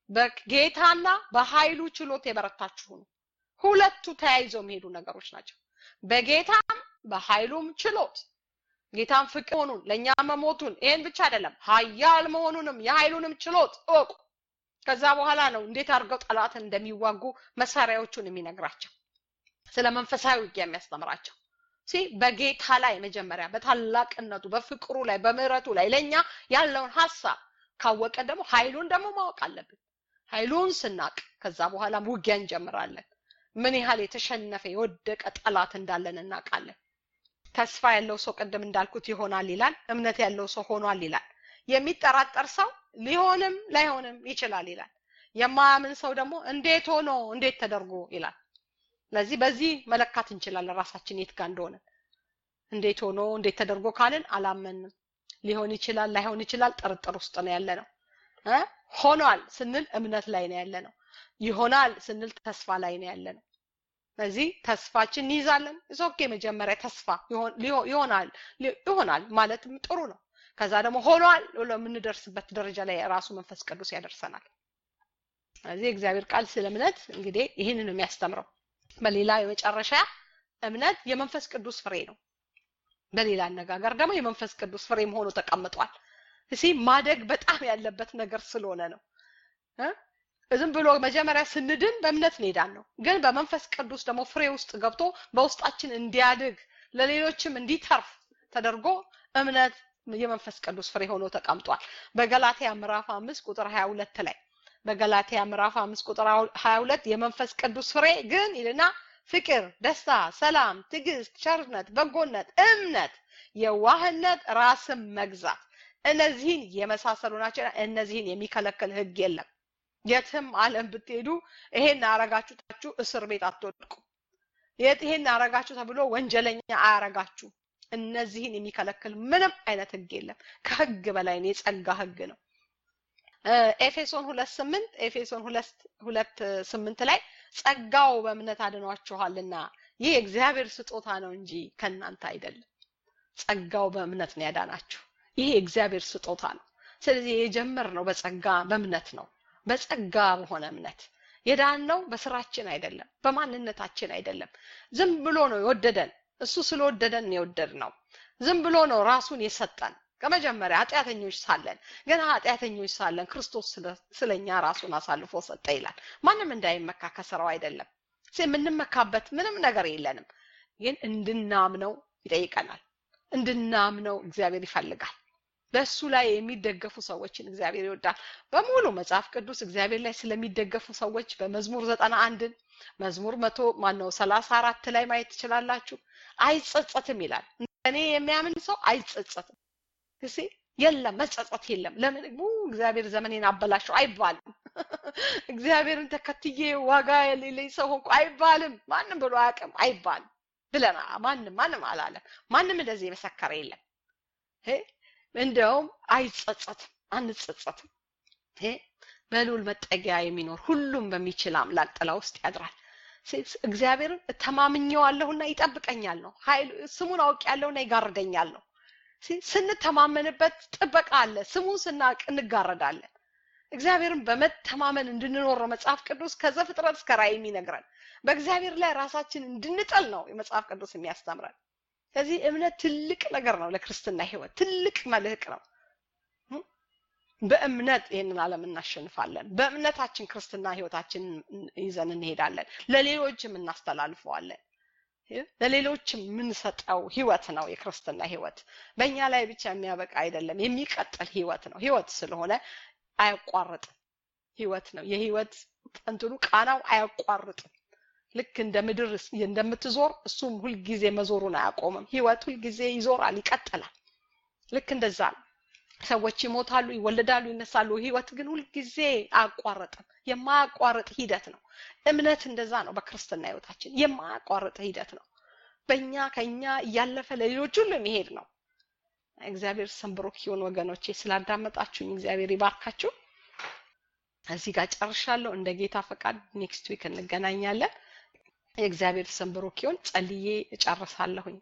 A: በጌታና በኃይሉ ችሎት የበረታችሁ ነው። ሁለቱ ተያይዘው የሚሄዱ ነገሮች ናቸው። በጌታም በኃይሉም ችሎት ጌታን ፍቅር መሆኑን ለእኛ መሞቱን ይህን ብቻ አይደለም ኃያል መሆኑንም የኃይሉንም ችሎት እወቁ። ከዛ በኋላ ነው እንዴት አድርገው ጠላትን እንደሚዋጉ መሳሪያዎቹን የሚነግራቸው ስለ መንፈሳዊ ውጊያ የሚያስተምራቸው ሲ በጌታ ላይ መጀመሪያ በታላቅነቱ በፍቅሩ ላይ በምህረቱ ላይ ለእኛ ያለውን ሀሳብ ካወቀን ደግሞ ኃይሉን ደግሞ ማወቅ አለብን። ኃይሉን ስናቅ ከዛ በኋላም ውጊያ እንጀምራለን። ምን ያህል የተሸነፈ የወደቀ ጠላት እንዳለን እናውቃለን። ተስፋ ያለው ሰው ቅድም እንዳልኩት ይሆናል ይላል። እምነት ያለው ሰው ሆኗል ይላል። የሚጠራጠር ሰው ሊሆንም ላይሆንም ይችላል ይላል። የማያምን ሰው ደግሞ እንዴት ሆኖ እንዴት ተደርጎ ይላል። ስለዚህ በዚህ መለካት እንችላለን ራሳችን የት ጋር እንደሆነ። እንዴት ሆኖ እንዴት ተደርጎ ካልን አላመንም። ሊሆን ይችላል ላይሆን ይችላል ጥርጥር ውስጥ ነው ያለ ነው። ሆኗል ስንል እምነት ላይ ነው ያለ ነው። ይሆናል ስንል ተስፋ ላይ ነው ያለ ነው። ስለዚህ ተስፋችን እንይዛለን። ኦኬ መጀመሪያ ተስፋ ይሆናል ይሆናል ማለትም ጥሩ ነው። ከዛ ደግሞ ሆኗል ብሎ የምንደርስበት ደረጃ ላይ ራሱ መንፈስ ቅዱስ ያደርሰናል። ስለዚህ እግዚአብሔር ቃል ስለ እምነት እንግዲህ ይህንን ነው የሚያስተምረው። በሌላ የመጨረሻ እምነት የመንፈስ ቅዱስ ፍሬ ነው። በሌላ አነጋገር ደግሞ የመንፈስ ቅዱስ ፍሬም ሆኖ ተቀምጧል። እሲ ማደግ በጣም ያለበት ነገር ስለሆነ ነው። ዝም ብሎ መጀመሪያ ስንድን በእምነት እንሄዳን ነው። ግን በመንፈስ ቅዱስ ደግሞ ፍሬ ውስጥ ገብቶ በውስጣችን እንዲያድግ ለሌሎችም እንዲተርፍ ተደርጎ እምነት የመንፈስ ቅዱስ ፍሬ ሆኖ ተቀምጧል። በገላትያ ምዕራፍ አምስት ቁጥር ሀያ ሁለት ላይ በገላትያ ምዕራፍ አምስት ቁጥር ሀያ ሁለት የመንፈስ ቅዱስ ፍሬ ግን ይልና ፍቅር፣ ደስታ፣ ሰላም፣ ትዕግስት፣ ቸርነት፣ በጎነት፣ እምነት፣ የዋህነት፣ ራስን መግዛት እነዚህን የመሳሰሉ ናቸው። እነዚህን የሚከለክል ህግ የለም። የትም ዓለም ብትሄዱ ይሄን አረጋችሁ ታችሁ እስር ቤት አትወድቁ። የት ይሄን አረጋችሁ ተብሎ ወንጀለኛ አያረጋችሁ። እነዚህን የሚከለክል ምንም አይነት ህግ የለም። ከህግ በላይ ነው፣ የጸጋ ህግ ነው። ኤፌሶን ሁለት ስምንት ኤፌሶን ሁለት ሁለት ስምንት ላይ ጸጋው በእምነት አድኗችኋልና ይህ የእግዚአብሔር ስጦታ ነው እንጂ ከእናንተ አይደለም። ጸጋው በእምነት ነው ያዳናችሁ። ይህ የእግዚአብሔር ስጦታ ነው። ስለዚህ የጀመርነው በጸጋ በእምነት ነው። በጸጋ በሆነ እምነት የዳነው በስራችን አይደለም፣ በማንነታችን አይደለም። ዝም ብሎ ነው የወደደን። እሱ ስለወደደን የወደድ ነው። ዝም ብሎ ነው ራሱን የሰጠን። ከመጀመሪያ ኃጢአተኞች ሳለን ገና ኃጢአተኞች ሳለን ክርስቶስ ስለኛ ራሱን አሳልፎ ሰጠ ይላል። ማንም እንዳይመካ ከስራው አይደለም። የምንመካበት ምንም ነገር የለንም። ግን እንድናምነው ይጠይቀናል። እንድናምነው እግዚአብሔር ይፈልጋል። በእሱ ላይ የሚደገፉ ሰዎችን እግዚአብሔር ይወዳል። በሙሉ መጽሐፍ ቅዱስ እግዚአብሔር ላይ ስለሚደገፉ ሰዎች በመዝሙር ዘጠና አንድን መዝሙር መቶ ማነው ሰላሳ አራት ላይ ማየት ትችላላችሁ። አይጸጸትም ይላል። እኔ የሚያምን ሰው አይጸጸትም። እሺ የለም መጸጸት የለም። ለምን እግዚአብሔር ዘመኔን አበላሸው አይባልም። እግዚአብሔርን ተከትዬ ዋጋ የሌለኝ ሰው ሆንኩ አይባልም። ማንም ብሎ አያውቅም አይባልም ብለና ማንም ማንም አላለም። ማንም እንደዚህ የመሰከረ የለም። እንደውም አይጸጸትም፣ አንጸጸትም። በልዑል መጠጊያ የሚኖር ሁሉም በሚችል አምላክ ጥላ ውስጥ ያድራል። እግዚአብሔርን ተማምኘዋለሁና ይጠብቀኛል ነው። ኃይል ስሙን አውቄያለሁና ይጋርደኛል ነው። ስንተማመንበት ጥበቃ አለ። ስሙን ስናውቅ እንጋረዳለን። እግዚአብሔርን በመተማመን እንድንኖር ነው መጽሐፍ ቅዱስ ከዘፍጥረት እስከ ራእይ የሚነግረን። በእግዚአብሔር ላይ ራሳችን እንድንጥል ነው የመጽሐፍ ቅዱስ የሚያስተምረን። ከዚህ እምነት ትልቅ ነገር ነው ለክርስትና ህይወት ትልቅ መልህቅ ነው። በእምነት ይህንን ዓለም እናሸንፋለን። በእምነታችን ክርስትና ህይወታችንን ይዘን እንሄዳለን። ለሌሎችም እናስተላልፈዋለን። ለሌሎችም የምንሰጠው ህይወት ነው የክርስትና ህይወት። በእኛ ላይ ብቻ የሚያበቃ አይደለም፣ የሚቀጥል ህይወት ነው። ህይወት ስለሆነ አያቋርጥም። ህይወት ነው። የህይወት እንትኑ ቃናው አያቋርጥም። ልክ እንደ ምድር እንደምትዞር እሱም ሁልጊዜ መዞሩን አያቆምም። ህይወት ሁልጊዜ ይዞራል፣ ይቀጥላል። ልክ እንደዛ ነው። ሰዎች ይሞታሉ፣ ይወለዳሉ፣ ይነሳሉ። ህይወት ግን ሁልጊዜ አያቋርጥም። የማያቋርጥ ሂደት ነው። እምነት እንደዛ ነው። በክርስትና ህይወታችን የማያቋርጥ ሂደት ነው። በእኛ ከኛ እያለፈ ለሌሎች ሁሉ የሚሄድ ነው። እግዚአብሔር ስም ብሩክ ይሁን። ወገኖቼ ስላዳመጣችሁኝ እግዚአብሔር ይባርካችሁ። እዚህ ጋር ጨርሻለሁ። እንደ ጌታ ፈቃድ ኔክስት ዊክ እንገናኛለን። የእግዚአብሔር ስም ብሩክ ይሁን። ጸልዬ እጨርሳለሁኝ።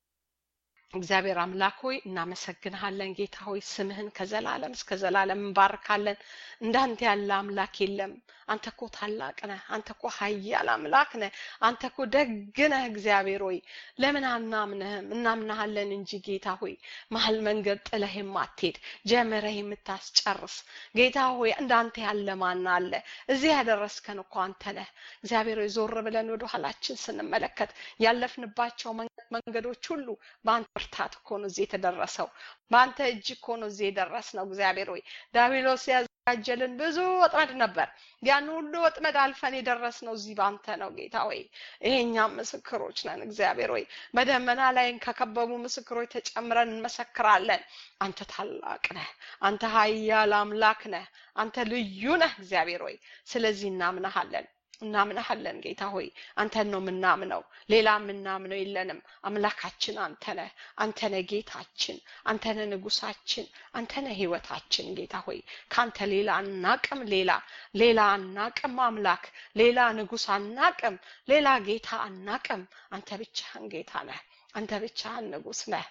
A: እግዚአብሔር አምላክ ሆይ እናመሰግንሃለን። ጌታ ሆይ ስምህን ከዘላለም እስከ ዘላለም እንባርካለን። እንዳንተ ያለ አምላክ የለም። አንተ እኮ ታላቅ ነህ። አንተ እኮ ኃያል አምላክ ነህ። አንተ እኮ ደግ ነህ። እግዚአብሔር ሆይ ለምን አናምንህም? እናምናሃለን እንጂ ጌታ ሆይ መሀል መንገድ ጥለህ የማትሄድ ጀምረህ የምታስጨርስ ጌታ ሆይ እንዳንተ ያለ ማን አለ? እዚህ ያደረስከን እኮ አንተ ነህ። እግዚአብሔር ሆይ ዞር ብለን ወደ ኋላችን ስንመለከት ያለፍንባቸው መንገዶች ሁሉ በአንተ ብርታት እኮ ነው እዚህ የተደረሰው። በአንተ እጅ እኮ ነው እዚህ የደረስነው። እግዚአብሔር ሆይ ዳቢሎስ ያዘጋጀልን ብዙ ወጥመድ ነበር። ያን ሁሉ ወጥመድ አልፈን የደረስነው እዚህ በአንተ ነው ጌታ ሆይ። ይሄኛም ምስክሮች ነን። እግዚአብሔር ሆይ በደመና ላይ ከከበቡ ምስክሮች ተጨምረን እንመሰክራለን። አንተ ታላቅ ነህ። አንተ ኃያል አምላክ ነህ። አንተ ልዩ ነህ። እግዚአብሔር ሆይ ስለዚህ እናምናሃለን እናምናሃለን ጌታ ሆይ አንተን ነው የምናምነው። ሌላ የምናምነው የለንም። አምላካችን አንተ ነህ። አንተ ነህ ጌታችን፣ አንተ ነህ ንጉሳችን፣ አንተ ነህ ህይወታችን። ጌታ ሆይ ከአንተ ሌላ አናቅም። ሌላ ሌላ አናቅም። አምላክ ሌላ ንጉስ አናቅም። ሌላ ጌታ አናቅም። አንተ ብቻህን ጌታ ነህ። አንተ ብቻህን ንጉስ ነህ።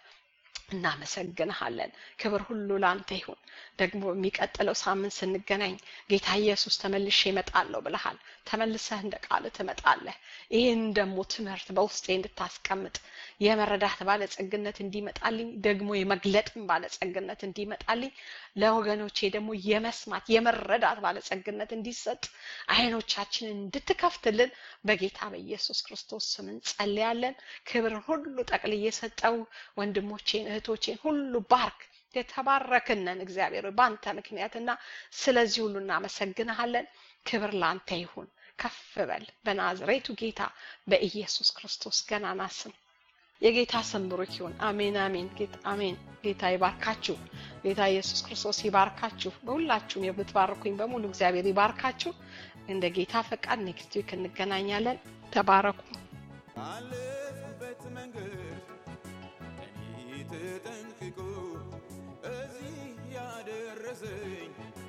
A: እናመሰግንሃለን። ክብር ሁሉ ለአንተ ይሁን። ደግሞ የሚቀጥለው ሳምንት ስንገናኝ ጌታ ኢየሱስ ተመልሼ እመጣለሁ ብለሃል። ተመልሰህ እንደ ቃል ትመጣለህ። ይህን ደግሞ ትምህርት በውስጤ እንድታስቀምጥ የመረዳት ባለጸግነት እንዲመጣልኝ ደግሞ የመግለጥም ባለጸግነት እንዲመጣልኝ ለወገኖቼ ደግሞ የመስማት የመረዳት ባለጸግነት እንዲሰጥ አይኖቻችንን እንድትከፍትልን በጌታ በኢየሱስ ክርስቶስ ስም እንጸልያለን። ክብርን ሁሉ ጠቅልዬ ሰጠው ወንድሞቼን እህቶቼን ሁሉ ባርክ። የተባረክነን እግዚአብሔር በአንተ ምክንያትና ስለዚህ ሁሉ እናመሰግንሃለን። ክብር ለአንተ ይሁን። ከፍ በል በናዝሬቱ ጌታ በኢየሱስ ክርስቶስ ገናና ስም የጌታ ስም ብሩክ ይሁን። አሜን አሜን አሜን። ጌታ ይባርካችሁ። ጌታ ኢየሱስ ክርስቶስ ይባርካችሁ። በሁላችሁም የምትባርኩኝ በሙሉ እግዚአብሔር ይባርካችሁ። እንደ ጌታ ፈቃድ ኔክስት ዊክ እንገናኛለን። ተባረኩ።
B: አለፍበት መንገድ እኔ ተጠንቅቆ እዚህ ያደረሰኝ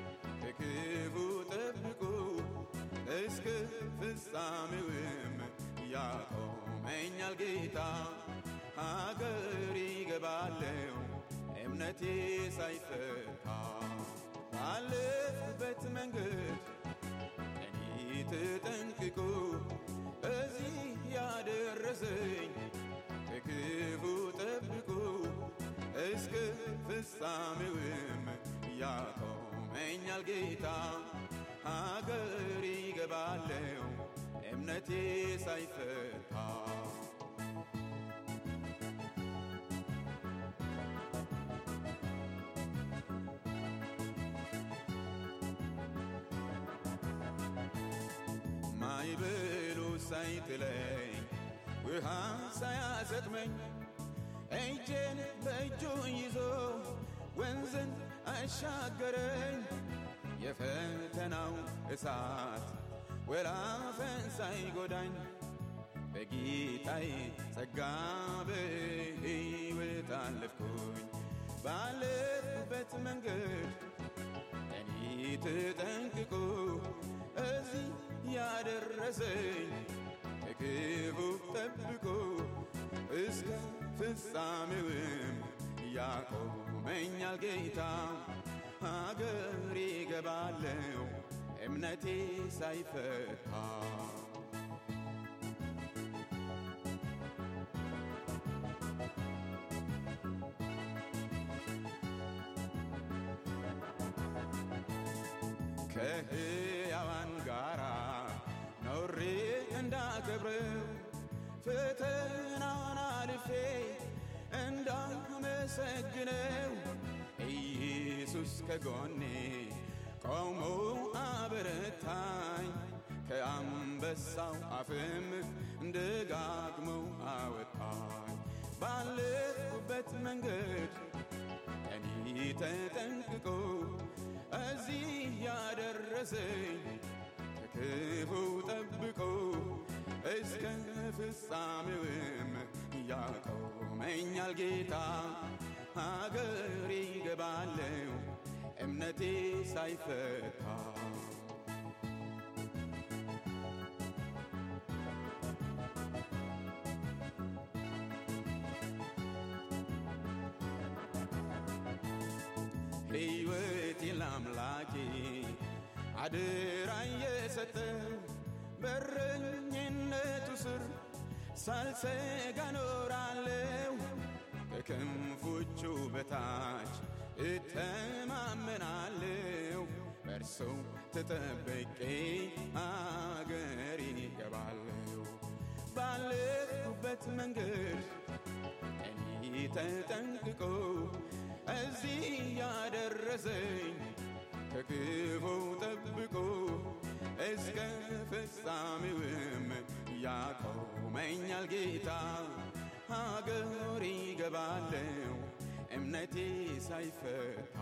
B: ከክፉ ጠብቆ እስከ ፍጻሜውም ያቆመኛል ጌታ። ሀገር ይገባለው እምነቴ ሳይፈታ ባለፍበት መንገድ ያቆመኛል ጌታ ሀገር ይገባለው እምነቴ ሳይፈታ ማይበሉ ሳይጥለኝ ውሃ ሳያሰጥመኝ እጄን በእጁ ይዞ ወንዝን አሻገረኝ የፈተናው እሳት ወላፈን ሳይጎዳኝ በጌታዬ ጸጋ በሕይወት አለፍኩኝ ባለፍኩበት መንገድ እኔ ተጠንቅቆ እዚህ ያደረሰኝ ከክፉ ጠብቆ እስከ ፍጻሜውም ያቆመኛል ጌታ ሀገር ይገባለው እምነቴ ሳይፈታ ከሕያዋን ጋራ ኖሬ እንዳከብረው ፈተናን አልፌ እንዳመሰግነው ኢየሱስ ከጎኔ ቆሞ አበረታኝ ከአንበሳው አፍም ደጋግመው አወጣኝ ባለፉበት መንገድ እኔ ተጠንቅቆ እዚህ ያደረሰኝ ከክፉ ጠብቆ እስከ ፍጻሜውም ያቆመኛል ጌታ ሀገር ይገባለው እምነቴ ሳይፈታ ሕይወቴ ለአምላኬ አደራ የሰጠው በረኝነቱ ስር ሳልሰጋ ኖራለው ከክንፎቹ በታች እተማመናለው በእርሱ ተጠብቄ አገር ይገባለው ባለፉበት መንገድ እኔ ተጠንቅቆ እዚህ ያደረሰኝ ከክፉ ጠብቆ እስከ ፍጻሜውም ያቆመኛል ጌታ ሀገር ይገባለው እምነቴ ሳይፈታ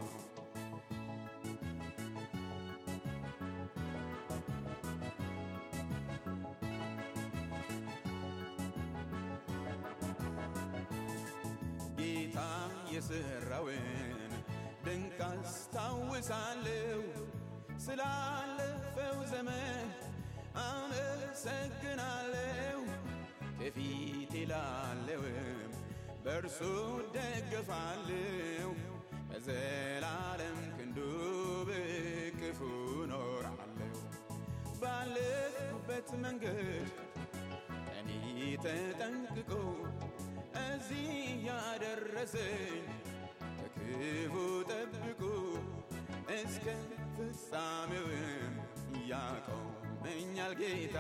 B: ጌታ የሠራውን ድንቅ አስታውሳለሁ ስላለፈው ዘመን አመሰግናለሁ ከፊቴ ላለውም በእርሱ ደገፋለሁ በዘላለም ክንዱ በክፉ ኖራለሁ ባለፉበት መንገድ እኔ ተጠንቅቆ እዚህ ያደረሰኝ ከክፉ ጠብቆ እስከ ፍጻሜውም ያቆመኛል ጌታ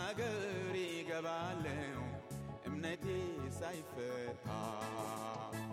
B: አገር ይገባለው እምነቴ ሳይፈታ